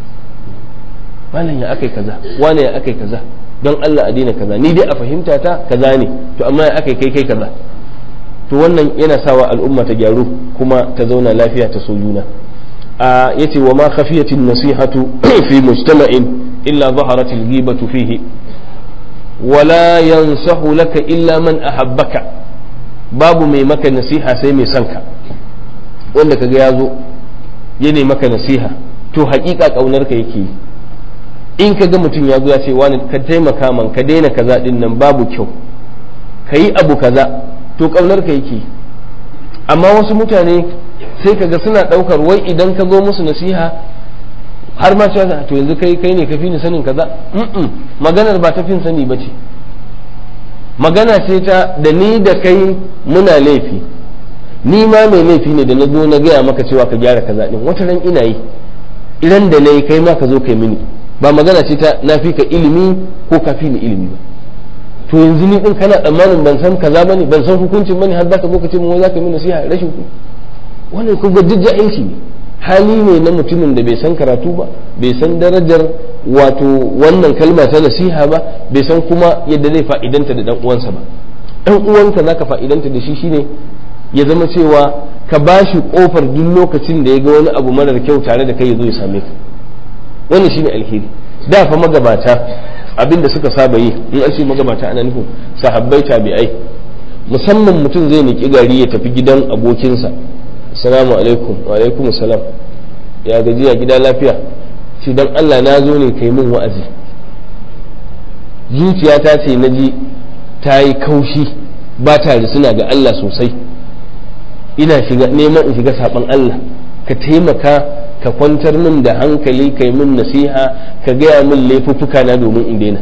malam ya akai kaza wani ya akai kaza don Allah a daina kaza ni dai a fahimta ta kaza ne to amma ya akai kai kai kaza to wannan yana sawa al'umma ta gyaru kuma ta zauna lafiya ta so juna a yace wa ma khafiyatin nasihatu fi mujtama'in illa zaharat al-ghibatu fihi wala yansahu laka illa man ahabbaka babu mai maka nasiha sai mai son ka wanda kaga ya zo ya ne maka nasiha to hakika kaunar ka yake in ka ga mutum ya zo ya ce wani ka taimaka man ka daina kaza din nan babu kyau ka yi abu kaza to kaunar ka yake amma wasu mutane sai ka ga suna daukar wai idan ka zo musu nasiha har ma cewa to yanzu kai kai ne ka fi ni sanin kaza maganar ba ta fin sani ba ce magana ce ta da ni da kai muna laifi ni ma mai laifi ne da na zo na gaya maka cewa ka gyara kaza din wata ran ina yi idan da na yi kai ma ka zo kai mini ba magana ce ta na fi ka ilimi ko ka fi ni ilimi ba to yanzu ni din kana tsammanin ban san kaza bane ban san hukuncin bane har zaka zo ka ce mu za ka mini nasiha rashin ku wannan ku ga jijja'inci ne hali ne na mutumin da bai san karatu ba bai san darajar wato wannan kalma ta nasiha ba bai san kuma yadda zai fa'idanta da dan uwansa ba dan uwanka zaka fa'idanta da shi shine ya zama cewa ka bashi kofar duk lokacin da ya ga wani abu marar kyau tare da kai ya zo ya same ka wannan shine alheri da fa magabata abinda suka saba yi in an ce magabata ana nufin sahabbai tabi'ai musamman mutum zai niki gari ya tafi gidan abokinsa assalamu alaikum wa alaikum salam ya gajiya gida lafiya shi dan Allah na zo ne kai min wa'azi zuciyata ce na ji ta yi kaushi ba ta suna ga Allah sosai ina shiga neman in shiga saban Allah ka taimaka ka kwantar min da hankali kai min nasiha ka gaya min laifuffuka na domin in daina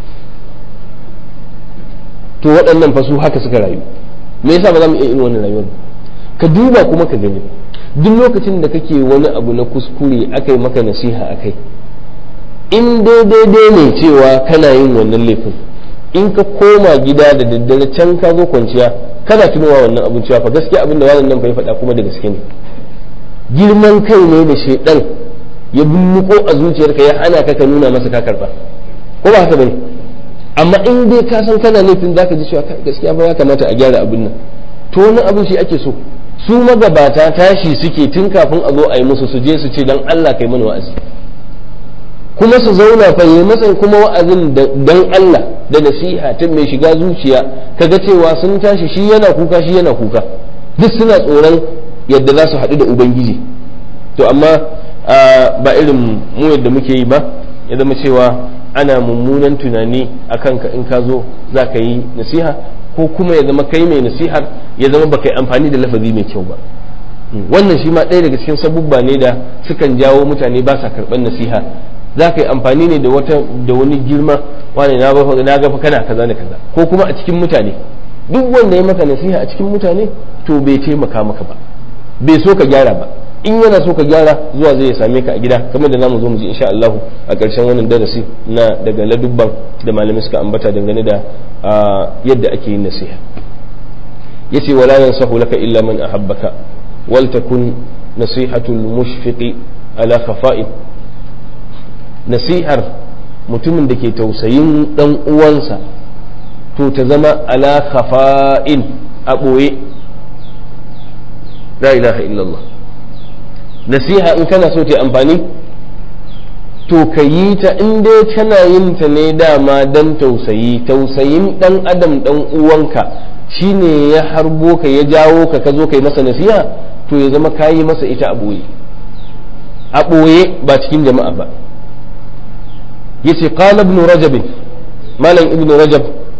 to waɗannan fa su haka suka rayu me yasa ba za mu iya irin wannan rayuwar ka duba kuma ka gani duk lokacin da kake wani abu na kuskure aka yi maka nasiha akai in daidai ne cewa kana yin wannan laifin in ka koma gida da daddare can ka zo kwanciya kana tunowa wannan abin cewa fa gaskiya abin da wannan nan fa ya faɗa kuma da gaske ne girman kai ne da shaidan ya bulluko a zuciyarka ya hana ka ka nuna masa ka karba ko ba haka bane amma in dai ka san kana laifin zaka ji cewa gaskiya ba ya kamata a gyara abin nan to wani abin shi ake so su magabata tashi suke tun kafin a zo a yi musu su je su ce dan Allah kai mana wa'azi kuma su zauna fa yi masa kuma wa'azin dan Allah da nasiha ta mai shiga zuciya kaga cewa sun tashi shi yana kuka shi yana kuka duk suna tsoron yadda za su haɗu da ubangiji to amma ba irin mu yadda muke yi ba ya zama cewa ana mummunan tunani a kanka in ka zo za ka yi nasiha ko kuma ya zama kai mai nasihar ya zama baka yi amfani da lafazi mai kyau ba wannan shi ma ɗaya daga cikin sabubba ne da sukan jawo mutane ba sa karɓar nasiha za ka yi amfani ne da wata da wani girma wani na gafa kana kaza da kaza ko kuma a cikin mutane duk wanda ya maka nasiha a cikin mutane to bai taimaka maka ba bai so ka gyara ba in yana so ka gyara zuwa zai same ka a gida kamar da zamu zo mu ji insha Allah a ƙarshen wannan darasi na daga ladubban da malamai suka ambata dangane da yadda ake yin nasiha yace wala yansahu laka illa man ahabbaka wal takun nasihatul mushfiqi ala khafa'in nasihar mutumin da ke tausayin dan uwansa to ta zama ala khafa'in a ɓoye la ilaha illallah nasiha in kana so ta amfani to ka yi ta in dai kana yin ta ne dama dan tausayi tausayin dan adam dan uwanka shine ya harbo ka ya jawo ka ka zo kai masa nasiha to ya zama ka yi masa ita a ɓoye a ɓoye ba cikin jama'a ba yace qala ibn rajab malam ibn rajab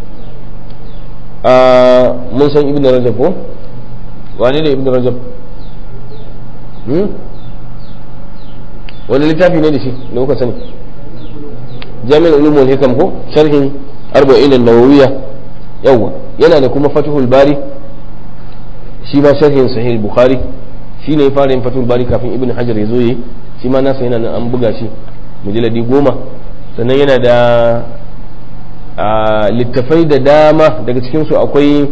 mun san ibn rajab ko wane ne ibn rajab wani littafi ne da shi da kuka sani jami'in ulumul hikam ko sharhin arba'in an-nawawiyya yawa yana da kuma fathul bari shi ma sharhin sahih bukhari shi ne ya fara yin fathul bari kafin ibn hajar ya zo yi shi ma nasa yana nan an buga shi mujalladi goma sannan yana da littafai da dama daga cikinsu akwai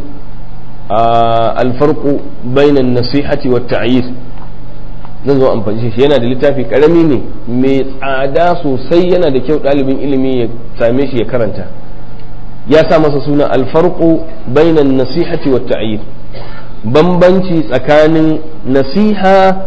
alfarku bainan nasihati wa ta'yir zan zo amfani shi yana da littafi karami ne mai tsada sosai yana da kyau ɗalibin ilimi ya same shi ya karanta ya sa masa suna alfarku bainan nasihati wa ta'yir bambanci tsakanin nasiha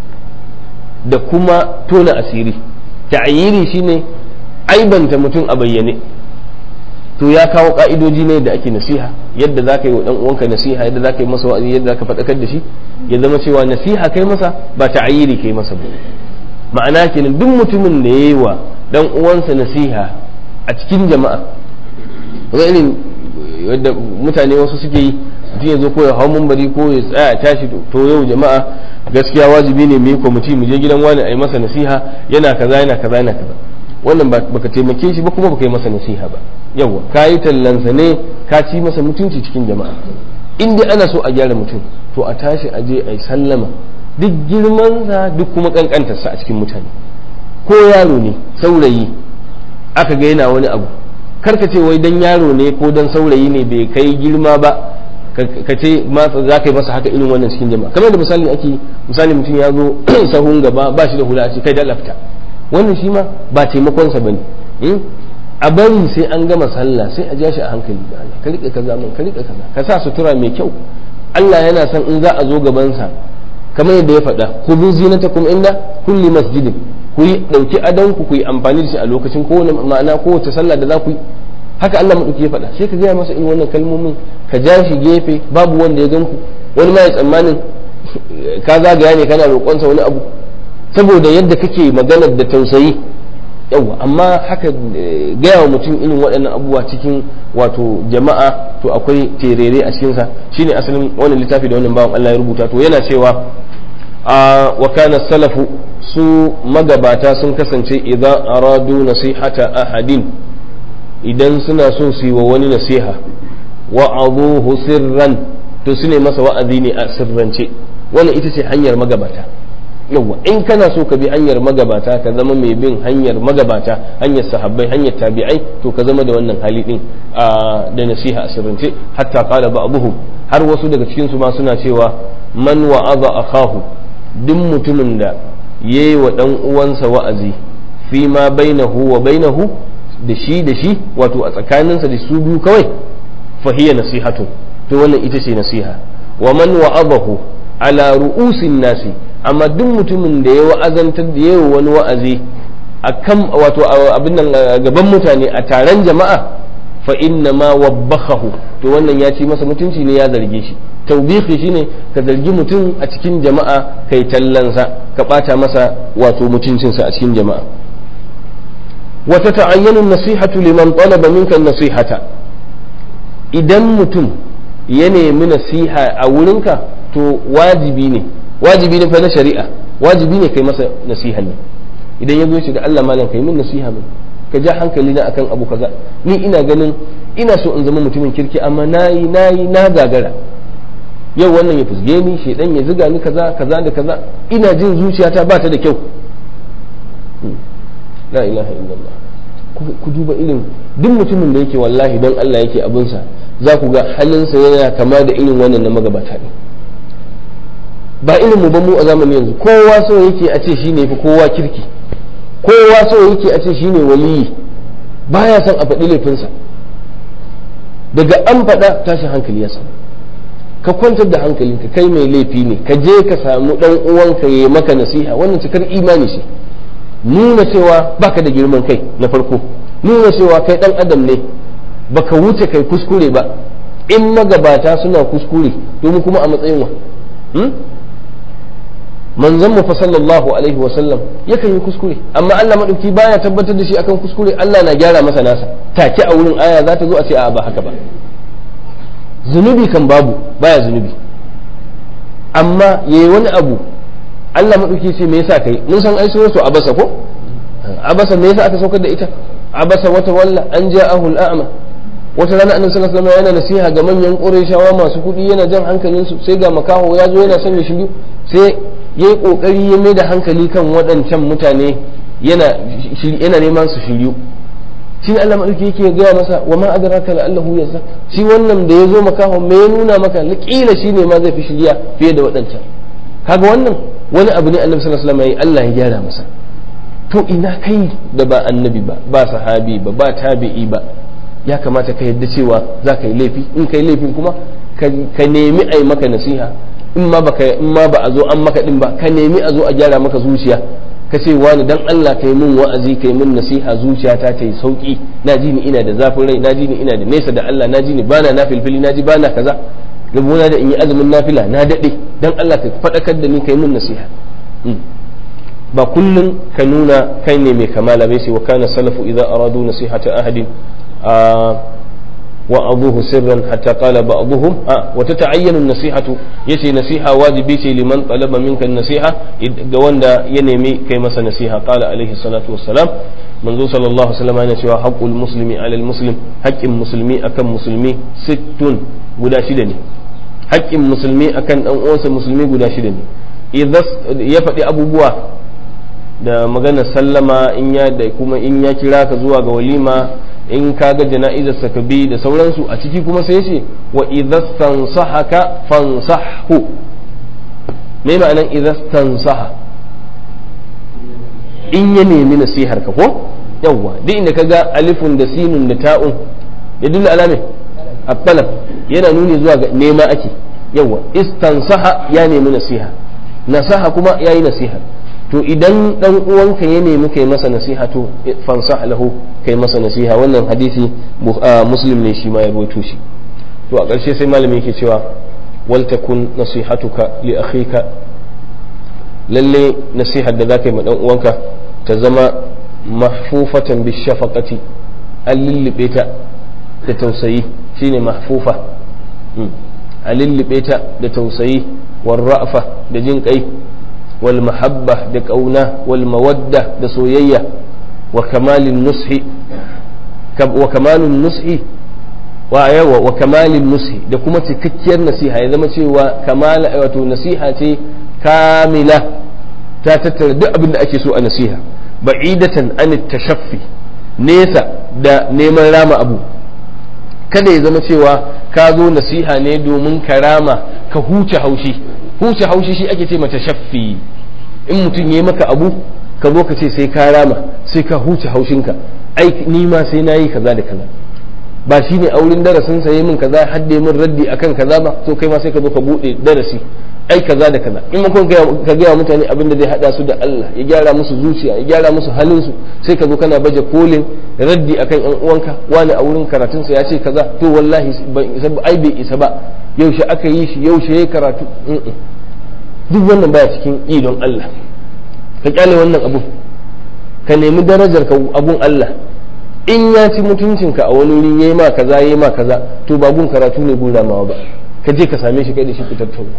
da kuma tona asiri ta'yiri shine aibanta mutum a bayyane to ya kawo ka'idoji ne da ake nasiha yadda za ka yi wa dan uwanka nasiha yadda za ka yi masa wa'azi yadda za ka faɗakar da shi ya zama cewa nasiha kai masa ba ta'ayiri kai masa ba ma'ana kenan duk mutumin da ya yi wa dan uwansa nasiha a cikin jama'a ga irin yadda mutane wasu suke yi mutum ya zo ko ya hau mumbari ko ya tsaya tashi to yau jama'a gaskiya wajibi ne mu yi kwamiti mu je gidan wani a yi masa nasiha yana kaza yana kaza yana kaza wannan baka taimake shi ba kuma baka yi masa nasiha ba yawa ka yi tallansa ne ka ci masa mutunci cikin jama'a in dai ana so a gyara mutum to a tashi a je a yi sallama duk girmansa duk kuma kankantarsa a cikin mutane ko yaro ne saurayi aka ga yana wani abu karka ce wai dan yaro ne ko dan saurayi ne bai kai girma ba ka ce za ka yi masa haka irin wannan cikin jama'a kamar da misali ake misali mutum ya zo sahun gaba ba shi da hula a ce kai da lafta wannan shi ma ba taimakonsa ba ne a bari sai an gama sallah sai a ja shi a hankali da Allah ka rika kaza mun ka rika kaza ka sa sutura mai kyau Allah yana son in za a zo gabansa kamar yadda ya faɗa ku bi zinatakum inda kulli masjidin ku yi dauki adanku ku yi amfani da shi a lokacin kowane ma'ana kowace sallah da za ku yi haka Allah madauki ya faɗa sai ka gaya masa irin wannan kalmomin ka ja shi gefe babu wanda ya gan ku wani ma ya tsammanin ka zagaya ne kana roƙonsa wani abu saboda yadda kake maganar da tausayi yawa amma haka gaya wa mutum irin waɗannan abubuwa cikin wato jama'a to akwai terere a cikinsa shine asalin wannan littafi da wannan bawan Allah ya rubuta to yana cewa wa kana salafu su magabata sun kasance idan aradu nasihata ahadin idan suna so su yi wa wani nasiha wa abuhu sirran to su ne masa wa'azi ne a sirrance wannan ita ce hanyar magabata yawa in kana so ka bi hanyar magabata ka zama mai bin hanyar magabata hanyar sahabbai hanyar tabi'ai to ka zama da wannan hali din da nasiha a sirrance hatta qala ba'dhum har wasu daga cikin su ma suna cewa man wa'aza akahu duk mutumin da yayi wa dan uwansa wa'azi fi ma bainahu wa bainahu da shi da shi wato a tsakaninsa da su biyu kawai fahiya nasihatu to wannan ita ce nasiha wa man wa'azahu ala ru'usin nasi amma duk mutumin da ya wa'azantar da yawa wani wa'azi akan wato abin nan gaban mutane a taron jama'a fa inna ma wabbakhahu to wannan ya ci masa mutunci ne ya zarge shi tawbihi shine ka zargi mutum a cikin jama'a kai tallansa ka bata masa wato mutuncinsa a cikin jama'a wa tata'ayyanu nasihatu liman talaba minka nasihata idan mutum ya nemi nasiha a wurinka to wajibi ne wajibi ne fa na shari'a wajibi ne kai masa nasiha ne idan ya zo shi da Allah malam kai min nasiha min ka ja hankali na akan abu kaza ni ina ganin ina so in zama mutumin kirki amma nayi nayi na gagara yau wannan ya fusge ni shedan ya ziga ni kaza kaza da kaza ina jin zuciyata ba ta da kyau la ilaha illallah ku duba irin duk mutumin da yake wallahi don Allah yake abinsa za ku ga halinsa yana kama da irin wannan na magabata ne ba irin mu ba mu a zamani yanzu kowa so yake a ce shine fi kowa kirki kowa so yake a ce shine waliyi baya son a faɗi laifinsa daga an faɗa tashin hankali ya samu ka kwantar da hankalinka kai mai laifi ne ka je ka samu ɗan uwanka ya maka nasiha wannan cikar imani ce nuna cewa baka da girman kai na farko nuna cewa kai ɗan adam ne baka wuce kai kuskure ba in magabata suna kuskure domin kuma a matsayin wa manzon mu fa sallallahu alaihi wasallam yakan yi kuskure amma Allah madauki baya tabbatar da shi akan kuskure Allah na gyara masa nasa take a wurin aya za ta zo a ce a ba haka ba zunubi kan babu baya zunubi amma yayi wani abu Allah madauki ce me yasa kai mun san ai suratu abasa ko abasa me yasa aka saukar da ita abasa wata walla an ja'ahu al-a'ma wata rana annabi sallallahu alaihi wasallam yana nasiha ga manyan qurayshawa masu kuɗi yana jan hankalinsu sai ga makaho ya zo yana son ya shiru sai ya yi ƙoƙari ya mai da hankali kan waɗancan mutane yana neman su shiryu shi Allah maɗauki yake gaya masa wa ma adraka la allahu yazza shi wannan da ya zo makaho me ya nuna maka kila shi ne ma zai fi shirya fiye da waɗancan kaga wannan wani abu ne annabi sallallahu alaihi wasallam yayi Allah ya gyara masa to ina kai da ba annabi ba ba sahabi ba ba tabi'i ba ya kamata ka yadda cewa za ka yi laifi in ka yi laifin kuma ka nemi a yi maka nasiha in ma baka in ma ba a zo an maka din ba ka nemi a zo a gyara maka zuciya ka ce wani dan Allah kai min wa'azi kai min nasiha zuciyata ta yi sauki na ji ni ina da zafin rai na ji ni ina da nesa da Allah na ji ni bana na filfili na ji bana kaza rabona da in yi azumin nafila na dade dan Allah ka fadakar da ni kai min nasiha ba kullun ka nuna kai ne mai kamala bai sai wa kana salafu idza aradu nasihata ahadin وأبوه سرا حتى قال بعضهم آه وتتعين النصيحة يسي نصيحة واجبي لمن طلب منك النصيحة جوان دا ينمي كيما نصيحة قال عليه الصلاة والسلام منذ صلى الله عليه وسلم أن حق المسلم على المسلم حق المسلمي أكم مسلمي ست guda shida ne haƙƙin musulmi akan ɗan uwansa musulmi guda shida ne ya faɗi abubuwa da maganar sallama in ya da kuma in ya kira ka zuwa ga walima in ka ga jana'izar sa ka bi da sauransu a ciki kuma sai ce wa idza tansahaka fansahu me ma'anan idza tansaha in ya nemi nasihar ka ko yawwa duk inda ka ga alifun da sinun da ta'un ya dilla alame at-talab yana nuni zuwa ga nema ake yawwa istansaha ya nemi nasiha nasaha kuma yayi nasiha to idan dan uwanka ya nemi kai masa nasiha to fansah lahu kai masa nasiha wannan hadisi muslim ne shi ma ya rawaito shi to a ƙarshe sai malami yake cewa wal takun nasihatuka li akhika lalle nasihar da zaka yi ma dan uwanka ta zama mahfufatan bi shafaqati an lullube ta da tausayi shine mahfufa a lullube ta da tausayi war ra'fa da jin kai wal mahabba da ƙauna wal mawadda da soyayya wa kamalin nushi wa kamalin nushi wa yawa wa kamalin nushi da kuma cikakkiyar nasiha ya zama cewa kamala wato nasiha ce kamila ta tattara duk abin da ake so a nasiha ba'idatan an tashaffi nesa da neman rama abu kada ya zama cewa ka zo nasiha ne domin ka rama ka huce haushi huce haushi shi ake ce mata shaffi in mutum ya maka abu ka zo ka ce sai ka rama sai ka huce haushinka ai ni ma sai na yi kaza da kaza ba shi ne auren darasin sa yi min kaza hadde min raddi akan kaza ba to kai ma sai ka zo ka bude darasi ai kaza da kaza in makon ka gaya mutane abin da zai hada su da Allah ya gyara musu zuciya ya gyara musu halin su sai ka zo kana baje kolin raddi akan yan uwanka wani a wurin karatun sa ya ce kaza to wallahi ai bai isa ba yaushe aka yi shi yaushe yayi karatu duk wannan baya cikin idon Allah ka kyale wannan abu ka nemi darajar ka abun Allah in ya ci mutuncinka a wani wuri yayi ma kaza yayi ma kaza to ba gun karatu ne gun ramawa ba ka je ka same shi kai da shi ku tattauna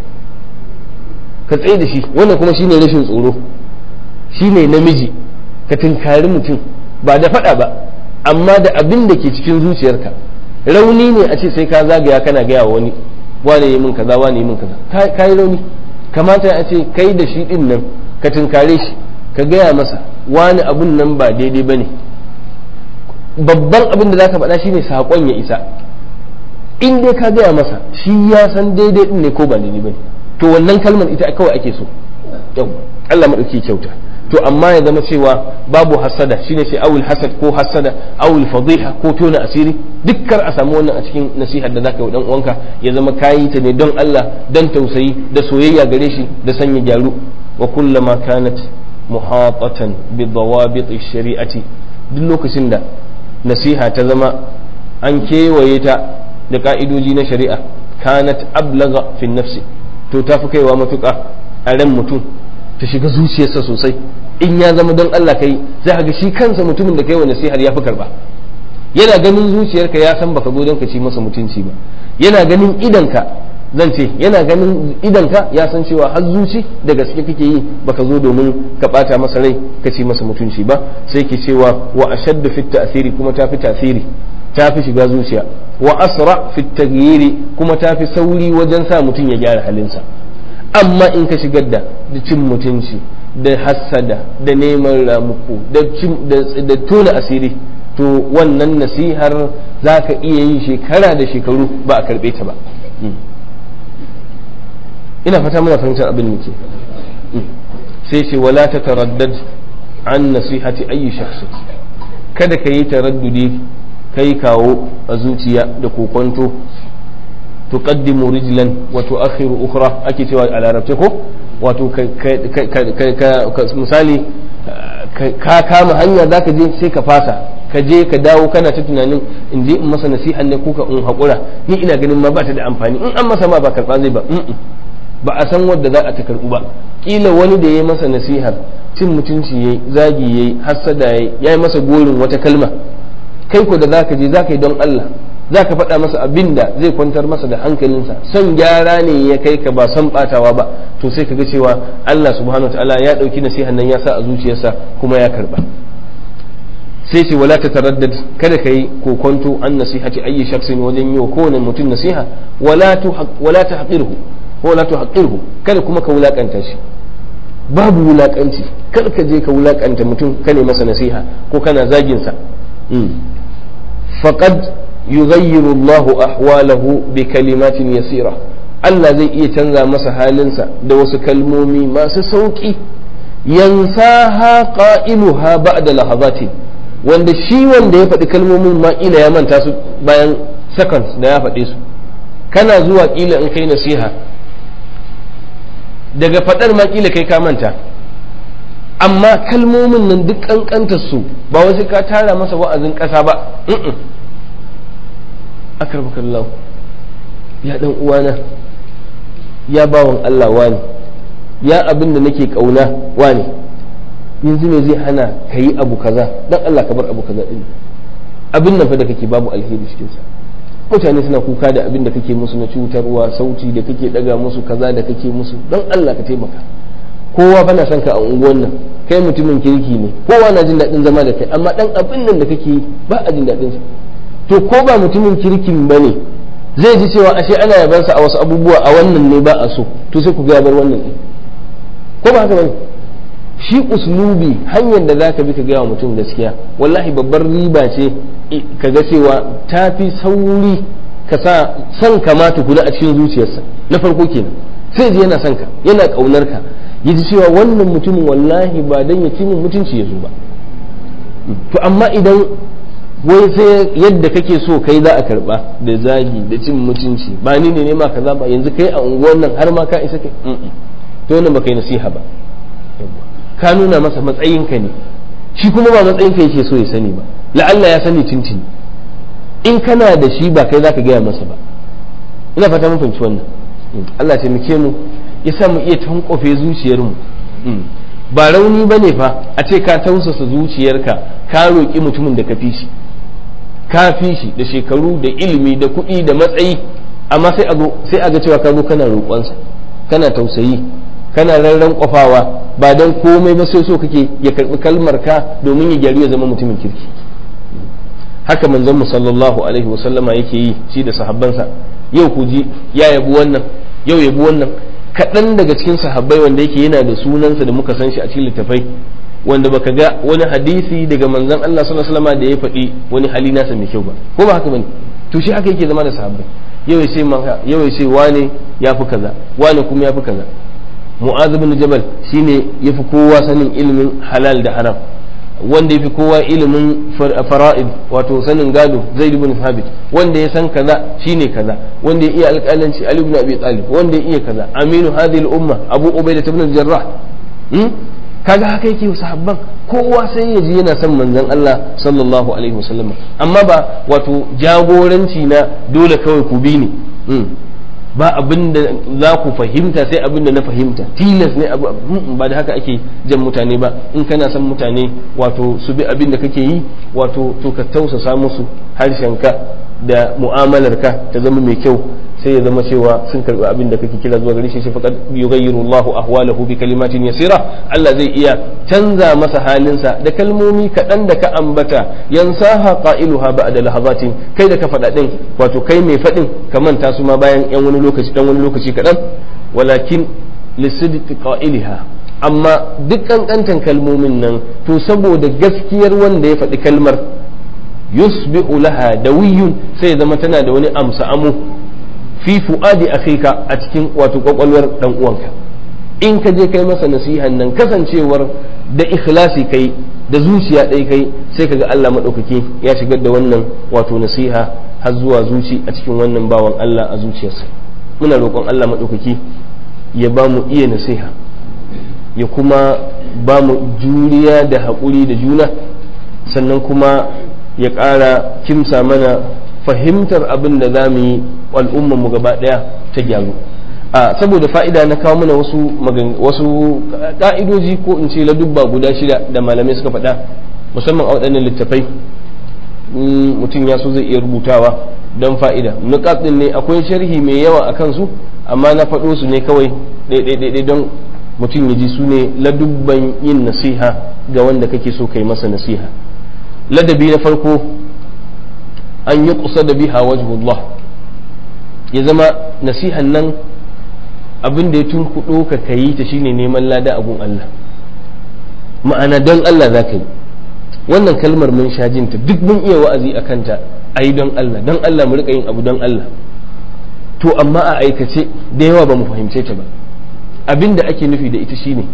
ka tsaye da shi wannan kuma shine rashin tsoro shine namiji ka tunkari mutum ba da faɗa ba amma da abin da ke cikin zuciyarka rauni ne a ce sai ka zagaya kana gaya wa wani wane yi min kaza wane yi min kaza ka yi rauni kamata a ce kai da shi din nan ka tunkare shi ka gaya masa wani abun nan ba daidai ba ne babban abin da zaka faɗa shine saƙon ya isa in dai ka gaya masa shi ya san daidai din ne ko ba daidai ba ne to wannan kalmar ita kawai ake so yau Allah maɗauki kyauta to amma ya zama cewa babu hasada shine ce awul hasad ko hasada awul fadiha ko tona asiri dukkar a samu wannan a cikin nasihar da zaka yi dan uwanka ya zama kayi ta ne don Allah dan tausayi da soyayya gare shi da sanya gyaru wa kullama kanat muhatatan bi dawabit shari'ati duk lokacin da nasiha ta zama an kewaye ta da ka'idoji na shari'a kanat ablaga fi nafsi to ta fi kaiwa matuƙa a ran mutum ta shiga zuciyarsa sosai in ya zama don Allah kai za ga shi kansa mutumin da kai wa nasihar ya fi karba yana ganin zuciyarka ya san baka zo don ka ci masa mutunci ba yana ganin idanka zan ce yana ganin idanka ya san cewa har zuci da gaske kake yi baka zo domin ka bata masa rai ka ci masa mutunci ba sai ke cewa wa ashaddu fit ta'thiri kuma ta fi tasiri ta fi shiga zuciya wa asra fit taghyiri kuma ta fi sauri wajen sa mutum ya gyara halinsa amma in ka shigar da cin mutunci da hassada da neman ramuku da tona asiri to wannan nasihar za ka iya yin shekara da shekaru ba a karɓe ta ba ina fata muna fahimtar abin muke sai ce wala ta taraddad an nasihati ayi shakhsi kada ka yi taraddudi kai kawo a zuciya da kokonto tuqaddimu rijlan wa tu'akhiru ukhra ake cewa a larabce ko wato misali ka kama hanya zaka je sai ka fasa ka je ka dawo kana ta tunanin in je in masa nasiha ne ko ka in haƙura ni ina ganin ma ba ta da amfani in an masa ma ba karɓa zai ba ba a san wadda za a ta karɓu ba kila wani da ya yi masa nasihar cin mutunci yayi zagi yayi hassada yayi ya yi masa gorin wata kalma kai ko da zaka je zaka yi don Allah zaka faɗa masa abin da zai kwantar masa da hankalinsa son gyara ne ya kai ka ba son batawa ba to sai ka ga cewa Allah subhanahu wataala ya ɗauki nasihan nan ya sa a zuciyarsa kuma ya karɓa sai ce wala ta taraddad kada ka yi kokonto an nasihati ayi shaksin wajen yi wa kowane mutum nasiha wala ta haƙirhu wala ta haƙirhu kada kuma ka wulaƙanta shi babu wulaƙanci kar ka je ka wulaƙanta mutum ka ne masa nasiha ko kana zaginsa faqad yughayyiru Allahu ahwalahu bi kalimatin yasira Allah zai iya canza masa halinsa da wasu kalmomi masu sauƙi yansaha qailuha ba'da lahazatin wanda shi wanda ya faɗi kalmomin ma ƙila ya manta su bayan seconds da ya faɗe su kana zuwa ƙila in kai nasiha daga faɗar ma ƙila kai ka manta amma kalmomin nan duk ƙanƙantar su ba wasu ka tara masa wa'azin ƙasa ba akarbakallahu ya ɗan uwana ya bawan Allah wani ya abin da nake ƙauna wani yanzu me zai hana ka yi abu kaza dan Allah ka bar abu kaza din abin nan fa da kake babu alheri cikin sa mutane suna kuka da abin da kake musu na cutarwa sauti da kake daga musu kaza da kake musu dan Allah ka taimaka kowa fa na son ka a unguwan nan kai mutumin kirki ne kowa na jin daɗin zama da kai amma dan abin nan da kake yi ba a jin daɗin sa to ko ba mutumin kirkin bane zai ji cewa ashe ana yabansa a wasu abubuwa a wannan ne ba a so to sai ku ga bar wannan din ko ba haka bane shi uslubi hanyar da zaka bi ka gaya wa mutum gaskiya wallahi babbar riba ce ka ga cewa ta fi sauri ka sa son ka ma tukuna a cikin zuciyarsa na farko kenan sai ji yana son ka yana kaunar ka ya ji cewa wannan mutumin wallahi ba dan ya ci mutunci ya zo ba to amma idan wai sai yadda kake so kai za a karba da zagi da cin mutunci ba ni ne ma kaza ba yanzu kai a unguwar nan har ma ka isa kai to wannan baka yi nasiha ba ka nuna masa matsayinka ne shi kuma ba matsayinka yake so ya sani ba la'alla ya sani tuntuni in kana da shi ba kai zaka gaya masa ba ina fata mun fahimci wannan Allah taimake mu ya sa mu iya tankofe zuciyarmu ba rauni bane fa a ce ka tausasa zuciyarka ka roƙi mutumin da ka fi shi ka fi shi da shekaru da ilimi da kuɗi da matsayi amma sai a sai a ga cewa ka zo kana roƙonsa kana tausayi kana rarran kwafawa ba don komai ba sai so kake ya karbi kalmar ka domin ya gyaru ya zama mutumin kirki haka manzon mu sallallahu alaihi wa sallama yake yi shi da sahabbansa yau ku ji ya yabi wannan yau yabi wannan kaɗan daga cikin sahabbai wanda yake yana da sunansa da muka san shi a cikin littafai wanda baka ga wani hadisi daga manzon Allah sallallahu alaihi wasallam da ya faɗi wani hali nasa mai kyau ba ko ba haka bane to shi haka yake zama da sahabbai yau ya ce yau ya ce wane yafi kaza wane kuma yafi kaza mu'az bin jabal shine yafi kowa sanin ilimin halal da haram wanda yafi kowa ilimin fara'id wato sanin gado zaid ibn thabit wanda ya san kaza shine kaza wanda ya iya alƙalanci ali ibn abi talib wanda ya iya kaza aminu hadhihi al-umma abu ubaidah ibn al-jarrah kaga haka yake sahabban kowa sai ya ji yana son manzon Allah sallallahu alaihi wasallam amma ba wato jagoranci na dole kawai ku bi ni ba abin da za ku fahimta sai abin da na fahimta tilas ne ba da haka ake jan mutane ba in kana son mutane wato su bi abin da kake yi wato to ka tausasa musu harshenka da mu'amalarka ta zama mai kyau sai ya zama cewa sun karbi abin da kake kira zuwa gare shi faqad yughayyiru Allahu ahwalahu bi kalimatin yasira Allah zai iya canza masa halinsa da kalmomi kaɗan da ka ambata yansaha qailuha ba'da lahazatin kai da ka faɗa din wato kai mai faɗin ka manta su ma bayan yan wani lokaci dan wani lokaci kaɗan walakin lisidqi qailiha amma duk kankantan kalmomin nan to saboda gaskiyar wanda ya faɗi kalmar yusbihu laha dawiyun sai ya zama tana da wani amsa amu fi fu'adi akhika a cikin wato kwakwalwar dan uwanka in ka je kai masa nasihan nan kasancewar da ikhlasi kai da zuciya ɗaya kai sai kaga Allah maɗaukaki ya shigar da wannan wato nasiha har zuwa zuci a cikin wannan bawan Allah a zuciyarsa muna roƙon Allah maɗaukaki ya ba mu iya nasiha ya kuma ba mu juriya da haƙuri da juna sannan kuma ya ƙara kimsa mana fahimtar abin da za mu yi mu gaba ɗaya ta gyaru a saboda fa'ida na kawo mana wasu wasu ka'idoji ko in ce ladubba guda shida da malamai suka faɗa musamman a waɗannan littafai mutum ya so zai iya rubutawa don fa'ida nukat ɗin ne akwai sharhi mai yawa a kansu amma na faɗo su ne kawai ɗaiɗaiɗaiɗai don mutum ya ji su ne ladubban yin nasiha ga wanda kake so kai masa nasiha ladabi na farko an yi kusa da biha wajhullah ya zama nasihan nan abin da ya tunkuɗo ka kayi ta shine neman lada a gun Allah ma'ana don Allah za ka yi wannan kalmar mun sha jinta duk mun iya wa'azi a kanta a yi don Allah don Allah mu riƙa yin abu don Allah to amma a aikace da yawa ba mu fahimce ta ba abin da ake nufi da ita shine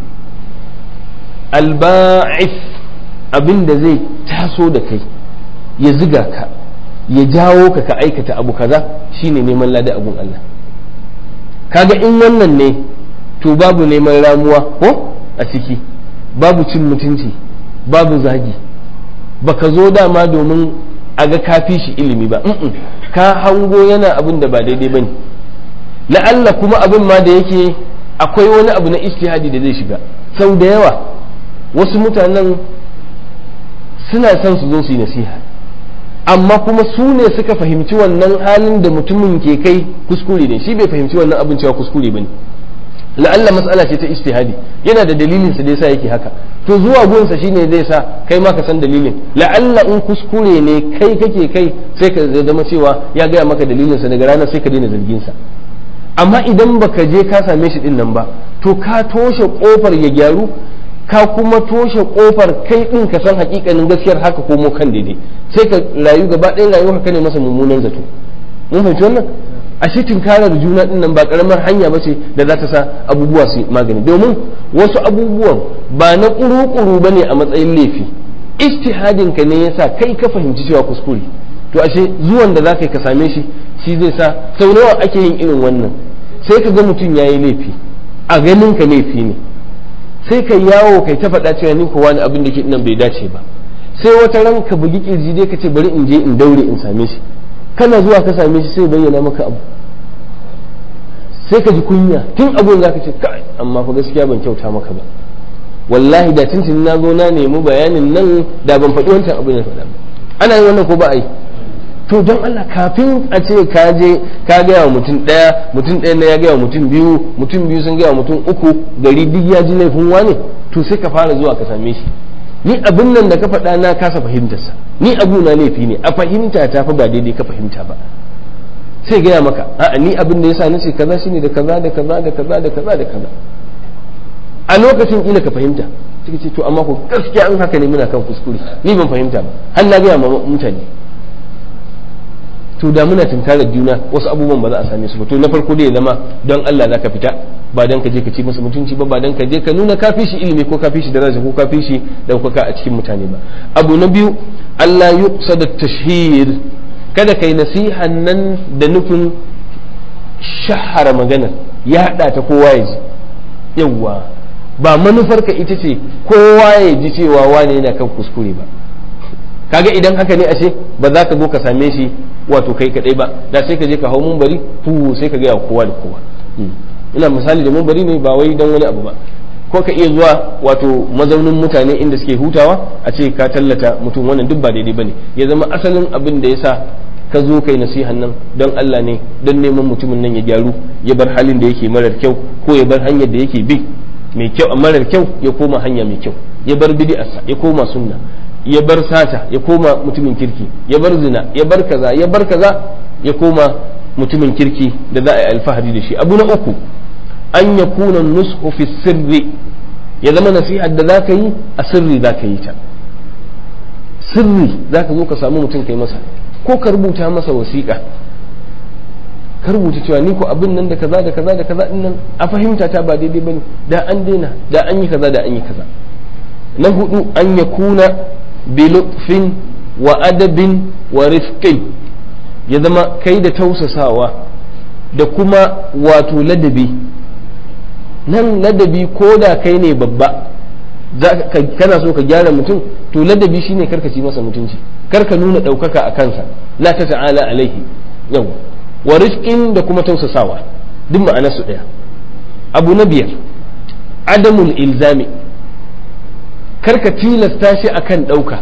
alba'if abin da zai taso da kai ya ziga ka ya jawo ka ka aikata abu kaza shine neman lada abun Allah kaga in wannan ne to babu neman ramuwa ko a ciki babu cin mutunci babu zagi baka zo dama domin a ga kafi shi ilimi ba ka hango yana abin da ba daidai bane la'alla kuma abin ma da yake akwai wani abu na ijtihadi da zai shiga sau da yawa wasu mutanen suna son su zo su yi nasiha amma kuma su ne suka fahimci wannan halin da mutumin ke kai kuskure ne shi bai fahimci wannan abin cewa kuskure ba ne la'alla mas'ala ce ta ijtihadi yana da dalilin sa da yasa yake haka to zuwa gunsa shine zai sa kai ma ka san dalilin la'alla in kuskure ne kai kake kai sai ka zama cewa ya gaya maka dalilin sa daga ranar sai ka daina zargin sa amma idan baka je ka same shi din nan ba to ka toshe kofar ya gyaru ka kuma toshe kofar kai din ka san hakikanin gaskiyar haka komo kan daidai sai ka rayu gaba ɗaya rayuwa ka ne masa mummunan zato mun fahimci wannan ashe tinkarar juna din nan ba karamar hanya ba ce da za ta sa abubuwa su magani domin wasu abubuwan ba na kuru-kuru ba ne a matsayin laifi ijtihadin ka ne yasa kai ka fahimci cewa kuskure to ashe zuwan da za ka yi ka same shi shi zai sa sau nawa ake yin irin wannan sai ka ga mutum ya yi laifi a ganin ka laifi ne sai ka yawo kai ta faɗa cewa ni ko wani abin da ke nan bai dace ba sai wata ran ka bugi kirji dai ka ce bari in je in daure in same shi kana zuwa ka same shi sai bayyana maka abu sai ka ji kunya tun abun za ka ce kai amma fa gaskiya ban kyauta maka ba wallahi da tuntun na zo na nemi bayanin nan da ban faɗi wancan abin da faɗa ba ana yin wannan ko ba a yi to don Allah kafin a ce ka je ka gaya wa mutum ɗaya mutum ɗaya na ya gaya wa mutum biyu mutum biyu sun gaya wa mutum uku gari duk ya ji laifin wane to sai ka fara zuwa ka same shi ni abin nan da ka faɗa na kasa fahimtarsa ni abu na laifi ne a fahimta ta fa ba daidai ka fahimta ba sai gaya maka a'a ni abin da yasa na ce kaza shine da kaza da kaza da kaza da kaza da kaza a lokacin kila ka fahimta suka ce to amma ko gaskiya an haka ne muna kan kuskure ni ban fahimta ba har na gaya ma mutane to da muna tunkarar juna wasu abubuwan ba za a same su ba to na farko dai ya zama don Allah za ka fita ba don ka je ka ci masa mutunci ba ba don ka je ka nuna ka fi shi ilimi ko ka fi shi daraja ko ka fi shi daukaka a cikin mutane ba abu na biyu Allah yuqsada tashhir kada kai nasihan nan da nufin shahara maganar ya hada ta kowa ya ji yawwa ba manufarka ita ce kowa ya ji cewa wane yana kan kuskure ba kaga idan haka ne ashe ba za ka zo ka same shi wato kai kadai ba da sai ka je ka hau mumbari fu sai ka gaya kowa da kowa ina misali da mumbari ne ba wai dan wani abu ba ko ka iya zuwa wato mazaunin mutane inda suke hutawa a ce ka tallata mutum wannan duk ba daidai bane ya zama asalin abin da yasa ka zo kai nasihan nan don Allah ne don neman mutumin nan ya gyaru ya bar halin da yake marar kyau ko ya bar hanyar da yake bi mai kyau marar kyau ya koma hanya mai kyau ya bar bid'arsa ya koma sunna ya bar sata ya koma mutumin kirki ya bar zina ya bar kaza ya bar kaza ya koma mutumin kirki da za a yi alfahari da shi abu na uku an ya kuna nushu fi sirri ya zama nasihar da za ka yi a sirri za ka yi ta sirri za ka zo ka samu mutum kai masa ko ka rubuta masa wasiƙa ka rubuta cewa ni ko abin nan da kaza da kaza da kaza din nan a fahimta ta ba daidai bane da an daina da an yi kaza da an yi kaza na hudu an ya kuna bilutfin wa adabin wa rifqin ya zama kai da tausasawa da kuma wato ladabi nan ladabi ko da kai ne babba kana so ka gyara mutum to ladabi shine karka ci masa mutunci karka nuna ɗaukaka a kansa la ta ta'ala alaihi yau wa rifqin da kuma tausasawa duk ma'ana su ɗaya abu na biyar adamul ilzami karka tilasta shi akan ɗauka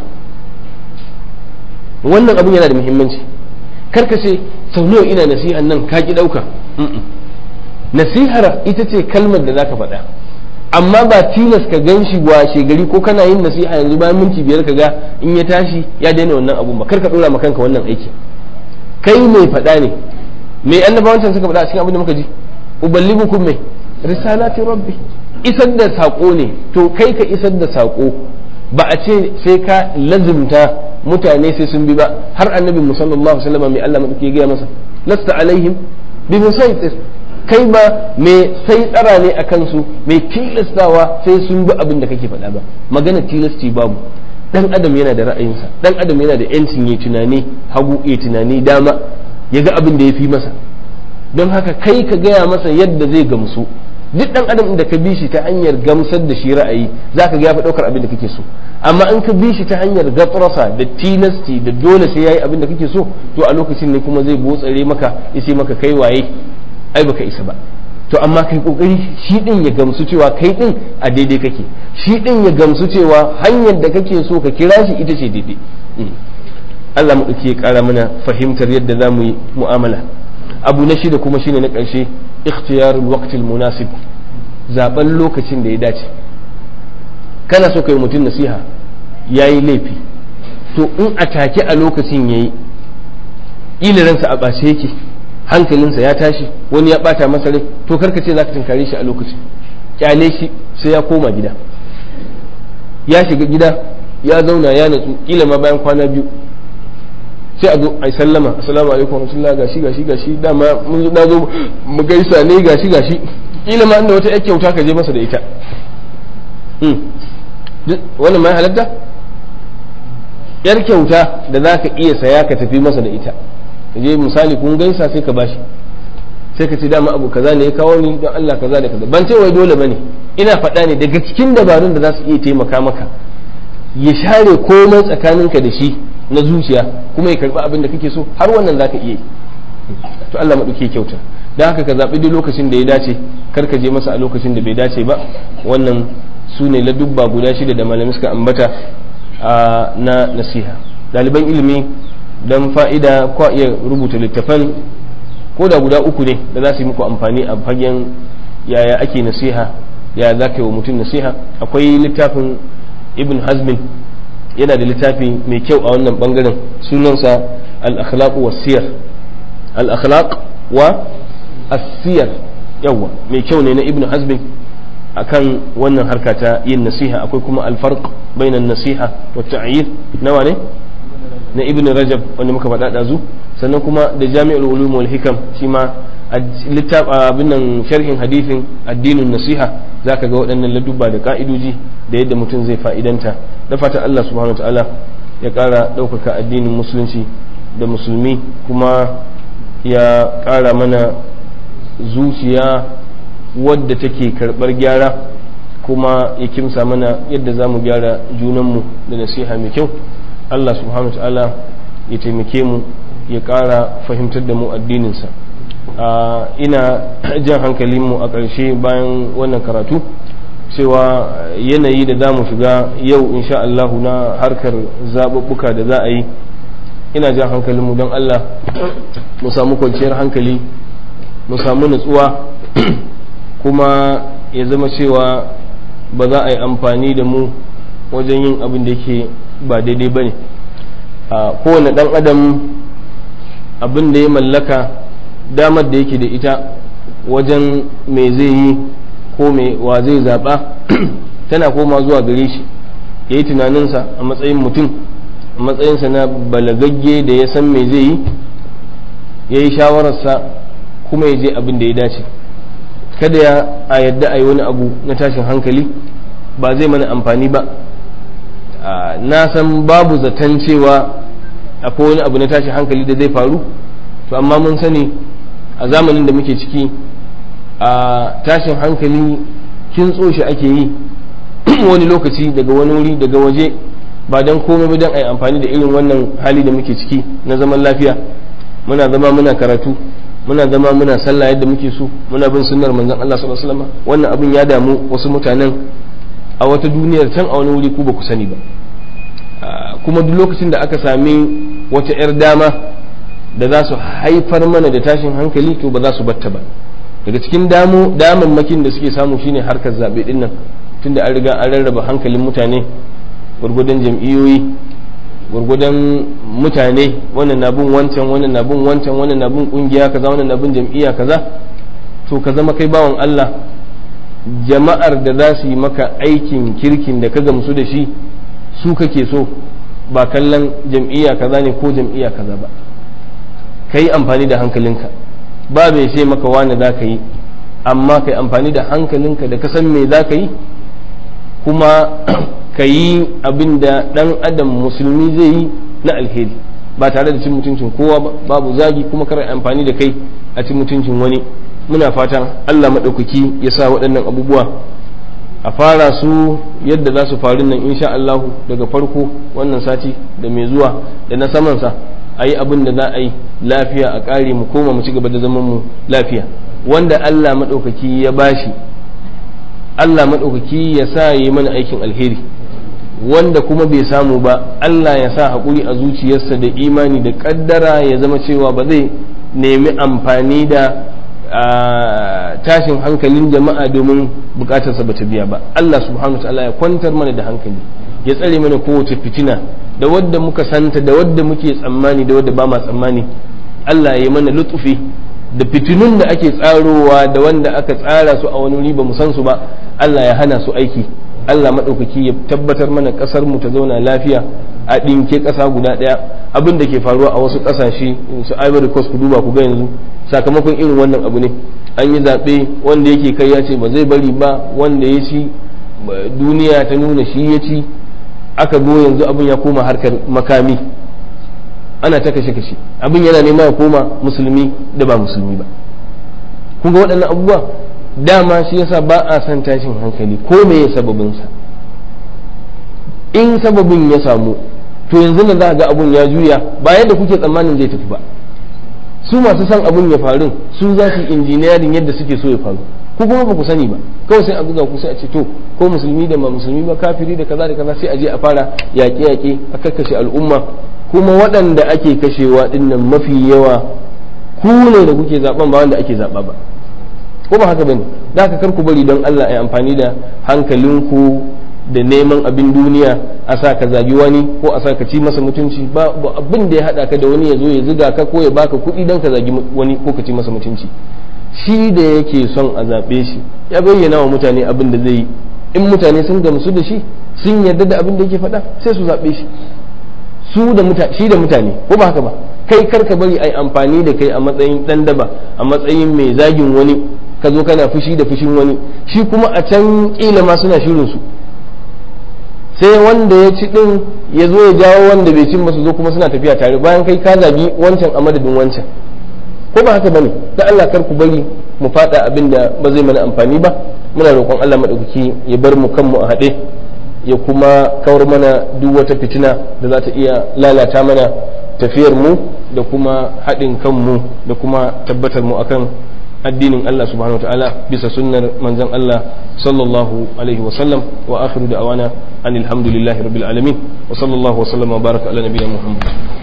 wannan abun yana da muhimmanci karka ce sau nawa ina nasihan nan ka ki ɗauka nasihar ita ce kalmar da zaka faɗa amma ba tilas ka gan shi washe gari ko kana yin nasiha yanzu bayan minti biyar ka ga in ya tashi ya daina wannan abun ba kar ka ɗora ma kanka wannan aiki kai mai faɗa ne mai annabawancan suka faɗa a cikin abin da muka ji uballighukum mai risalati rabbi isar da saƙo ne to kai ka isar da saƙo ba a ce sai ka lazimta mutane sai sun bi ba har annabi musallallahu alaihi wasallam mai Allah madauki ya gaya masa lasta alaihim bi musaitir kai ba mai sai tsara ne a kansu mai tilastawa sai sun bi abin da kake faɗa ba magana tilasti babu dan adam yana da ra'ayinsa dan adam yana da yancin ya tunani hagu ya tunani dama ya ga abin da ya fi masa don haka kai ka gaya masa yadda zai gamsu duk dan adam da ka bi shi ta hanyar gamsar da shi ra'ayi zaka ga ya fi daukar abin da kake so amma in ka bi shi ta hanyar gatrasa da tilasti da dole sai yayi abin da kake so to a lokacin ne kuma zai botsare maka ya ce maka kai waye ai baka isa ba to amma kai kokari shi din ya gamsu cewa kai din a daidai kake shi din ya gamsu cewa hanyar da kake so ka kira shi ita ce daidai Allah mu ya kara mana fahimtar yadda za mu yi mu'amala abu na shida kuma shine na ƙarshe ikhtiyarul waqtil munasib zaben lokacin da ya dace kana so ka yi mutum nasiha ya yi laifi to in a take a lokacin ya yi ransa a ɓace yake hankalinsa ya tashi wani ya ɓata masa rai to karka ce za ka tunkare shi a lokacin kyale shi sai ya koma gida ya shiga gida ya zauna ya natsu kila ma bayan kwana biyu sai a zo a sallama assalamu alaikum warahmatullah gashi gashi gashi dama mun na zo mu gaisa ne gashi gashi kila ma inda wata yar kyauta ka je masa da ita wannan ma halatta yar kyauta da za ka iya saya ka tafi masa da ita ka je misali kun gaisa sai ka bashi sai ka ce dama abu kaza ne ya kawo ni don Allah kaza da kaza ban ce wai dole bane ina faɗa ne daga cikin dabarun da za su iya taimaka maka ya share komai tsakaninka da shi na zuciya kuma ya karɓi abin da kake so har wannan za ka iya yi to Allah maɗauke kyauta don haka ka zaɓi duk lokacin da ya dace kar ka je masa a lokacin da bai dace ba wannan su ne ladubba guda shida da malamai suka ambata na nasiha ɗaliban ilimi don fa'ida kwa iya rubuta littafan ko da guda uku ne da za su yi muku amfani a fagen yaya ake nasiha ya za ka yi wa mutum nasiha akwai littafin ibn hazmin yana da littafi mai kyau a wannan bangaren sunansa al-akhlaq wa siyar al-akhlaq wa as-siyar yawa mai kyau ne na ibn hazmin akan wannan harka ta yin nasiha akwai kuma al-farq bainan nasiha wa ta'yid nawa ne na ibn rajab wanda muka faɗa ɗazu sannan kuma da jami'ul ulum wal hikam shi ma abin nan sharhin hadithin addinin nasiha zaka ga waɗannan ladubba da ka'idoji da yadda mutum zai fa'idanta da fatan Allah subhanahu wa ta'ala ya ƙara ɗaukaka addinin musulunci da musulmi kuma ya ƙara mana zuciya wadda take karɓar gyara kuma ya kimsa mana yadda za mu gyara junanmu da nasiha mai kyau Allah subhanahu wa ta'ala ya taimake mu ya ƙara fahimtar da mu addininsa ina jan hankalinmu a ƙarshe bayan wannan karatu cewa yanayi da za mu shiga yau insha Allah na harkar zaɓuɓɓuka da za a yi ina jan hankalinmu don Allah mu samu kwanciyar hankali mu samu nutsuwa kuma ya zama cewa ba za a yi amfani da mu wajen yin abin da yake ba daidai ba ne kowane ɗan adam abin da ya mallaka damar da yake da ita wajen me zai yi ko me wa zai zaɓa tana koma zuwa gare shi ya yi tunaninsa a matsayin mutum a matsayinsa na balagagge da ya san me zai yi ya yi shawararsa kuma ya je abin da ya dace kada ya a yadda a yi wani abu na tashin hankali ba zai mana amfani ba na san babu zaton cewa akwai wani abu na tashin hankali da zai faru to amma mun sani a zamanin da muke ciki a tashin hankali kin shi ake yi wani lokaci daga wani wuri daga waje ba don komai ba don a yi amfani da irin wannan hali da muke ciki na zaman lafiya muna zama muna karatu muna zama muna sallah yadda muke so muna bin sunnar manzon Allah sallallahu alaihi wasallam wannan abin ya damu wasu mutanen a wata duniyar can a wani wuri ku ba ku sani ba kuma duk lokacin da aka sami wata 'yar dama da za su haifar mana da tashin hankali to ba za su batta ba daga cikin damu damammakin da suke samu shine harkar zaɓe ɗin nan tunda an riga an rarraba hankalin mutane gwargwadon jam'iyyoyi gwargwadon mutane wannan na bin wancan wannan na bin wancan wannan na bin kungiya kaza wannan na bin jam'iyya kaza to ka zama kai bawan Allah jama'ar da za su yi maka aikin kirkin da ka gamsu da shi su kake so ba kallon jam'iyya kaza ne ko jam'iyya kaza ba ka yi amfani da hankalinka ba bai sai maka wani za ka yi amma ka yi amfani da hankalinka da ka san me za ka yi kuma ka yi abin da ɗan adam musulmi zai yi na alheri ba tare da cin mutuncin kowa ba babu zagi kuma kar amfani da kai a cin mutuncin wani muna fatan allah maɗaukaki ya sa waɗannan abubuwa a fara su yadda za su faru nan insha allahu daga farko wannan sati da mai zuwa da na samansa a yi abin da za a yi lafiya a ƙare mu koma mu ci gaba da zaman mu lafiya wanda Allah maɗaukaki ya bashi Allah maɗaukaki ya sa yi mana aikin alheri wanda kuma bai samu ba Allah ya sa haƙuri a zuciyarsa da imani da ƙaddara ya zama cewa ba zai nemi amfani da tashin hankalin jama'a domin bukatarsa bata biya ba Allah subhanahu ta'ala ya kwantar mana da hankali ya tsare mana kowace fitina da wadda muka santa da wadda muke tsammani da wadda ba ma tsammani Allah ya mana lutufi da fitinun da ake tsarowa da wanda aka tsara su a wani wuri ba mu san su ba Allah ya hana su aiki Allah maɗaukaki ya tabbatar mana ƙasar mu ta zauna lafiya a ɗinke ƙasa guda ɗaya abin da ke faruwa a wasu ƙasashe su Ivory Coast ku duba ku ga yanzu sakamakon irin wannan abu ne an yi zaɓe wanda yake kai ya ce ba zai bari ba wanda ya ci duniya ta nuna shi ya ci aka zo yanzu abin ya koma harkar makami ana ta kashe kashe abin yana nema ya koma musulmi da ba musulmi ba kun ga waɗannan abubuwa dama shi yasa ba a son tashin hankali ko me ya sababinsa in sababin ya samu to yanzu nan za ga abun ya juya ba yadda kuke tsammanin zai tafi ba su masu son abun ya faru su za su injiniyarin yadda suke so ya faru ko kuma ba ku sani ba kawai sai a buga ku sai a ce to ko musulmi da ba musulmi ba kafiri da kaza da kaza sai a je a fara yaƙe-yaƙe a karkashe al'umma kuma waɗanda ake kashewa dinnan mafi yawa ku ne da kuke zaben ba wanda ake zaɓa ba ko ba haka bane za ka kar ku bari don Allah ya amfani da hankalinku da neman abin duniya a sa ka zagi wani ko a sa ka ci masa mutunci ba abin da ya haɗa ka da wani ya zo ya ziga ka ko ya baka kuɗi don ka zagi wani ko ka ci masa mutunci shi da yake son a zaɓe shi ya bayyana wa mutane abin da zai yi in mutane sun gamsu da shi sun yarda da abin da yake faɗa sai su zaɓe shi su da mutane shi da mutane ko ba haka ba kai kar ka bari ai amfani da kai a matsayin dan daba a matsayin mai zagin wani ka zo kana fushi da fushin wani shi kuma a can kila ma suna shirin su sai wanda ya ci din ya zo ya jawo wanda bai cin ba su zo kuma suna tafiya tare bayan kai ka zagi wancan a madadin wancan ko ba haka bane da Allah kar ku bari mu fada abin da ba zai mana amfani ba muna roƙon Allah madaukaki ya bar mu kanmu a haɗe ya kuma kawar mana duk wata fitina da za ta iya lalata mana tafiyar mu da kuma haɗin kanmu da kuma tabbatar mu akan addinin Allah subhanahu ta'ala bisa sunnar manzon Allah sallallahu alaihi wa sallam wa akhiru da'wana anil hamdulillahi rabbil alamin wa sallallahu wa sallama wa baraka ala nabiyina muhammad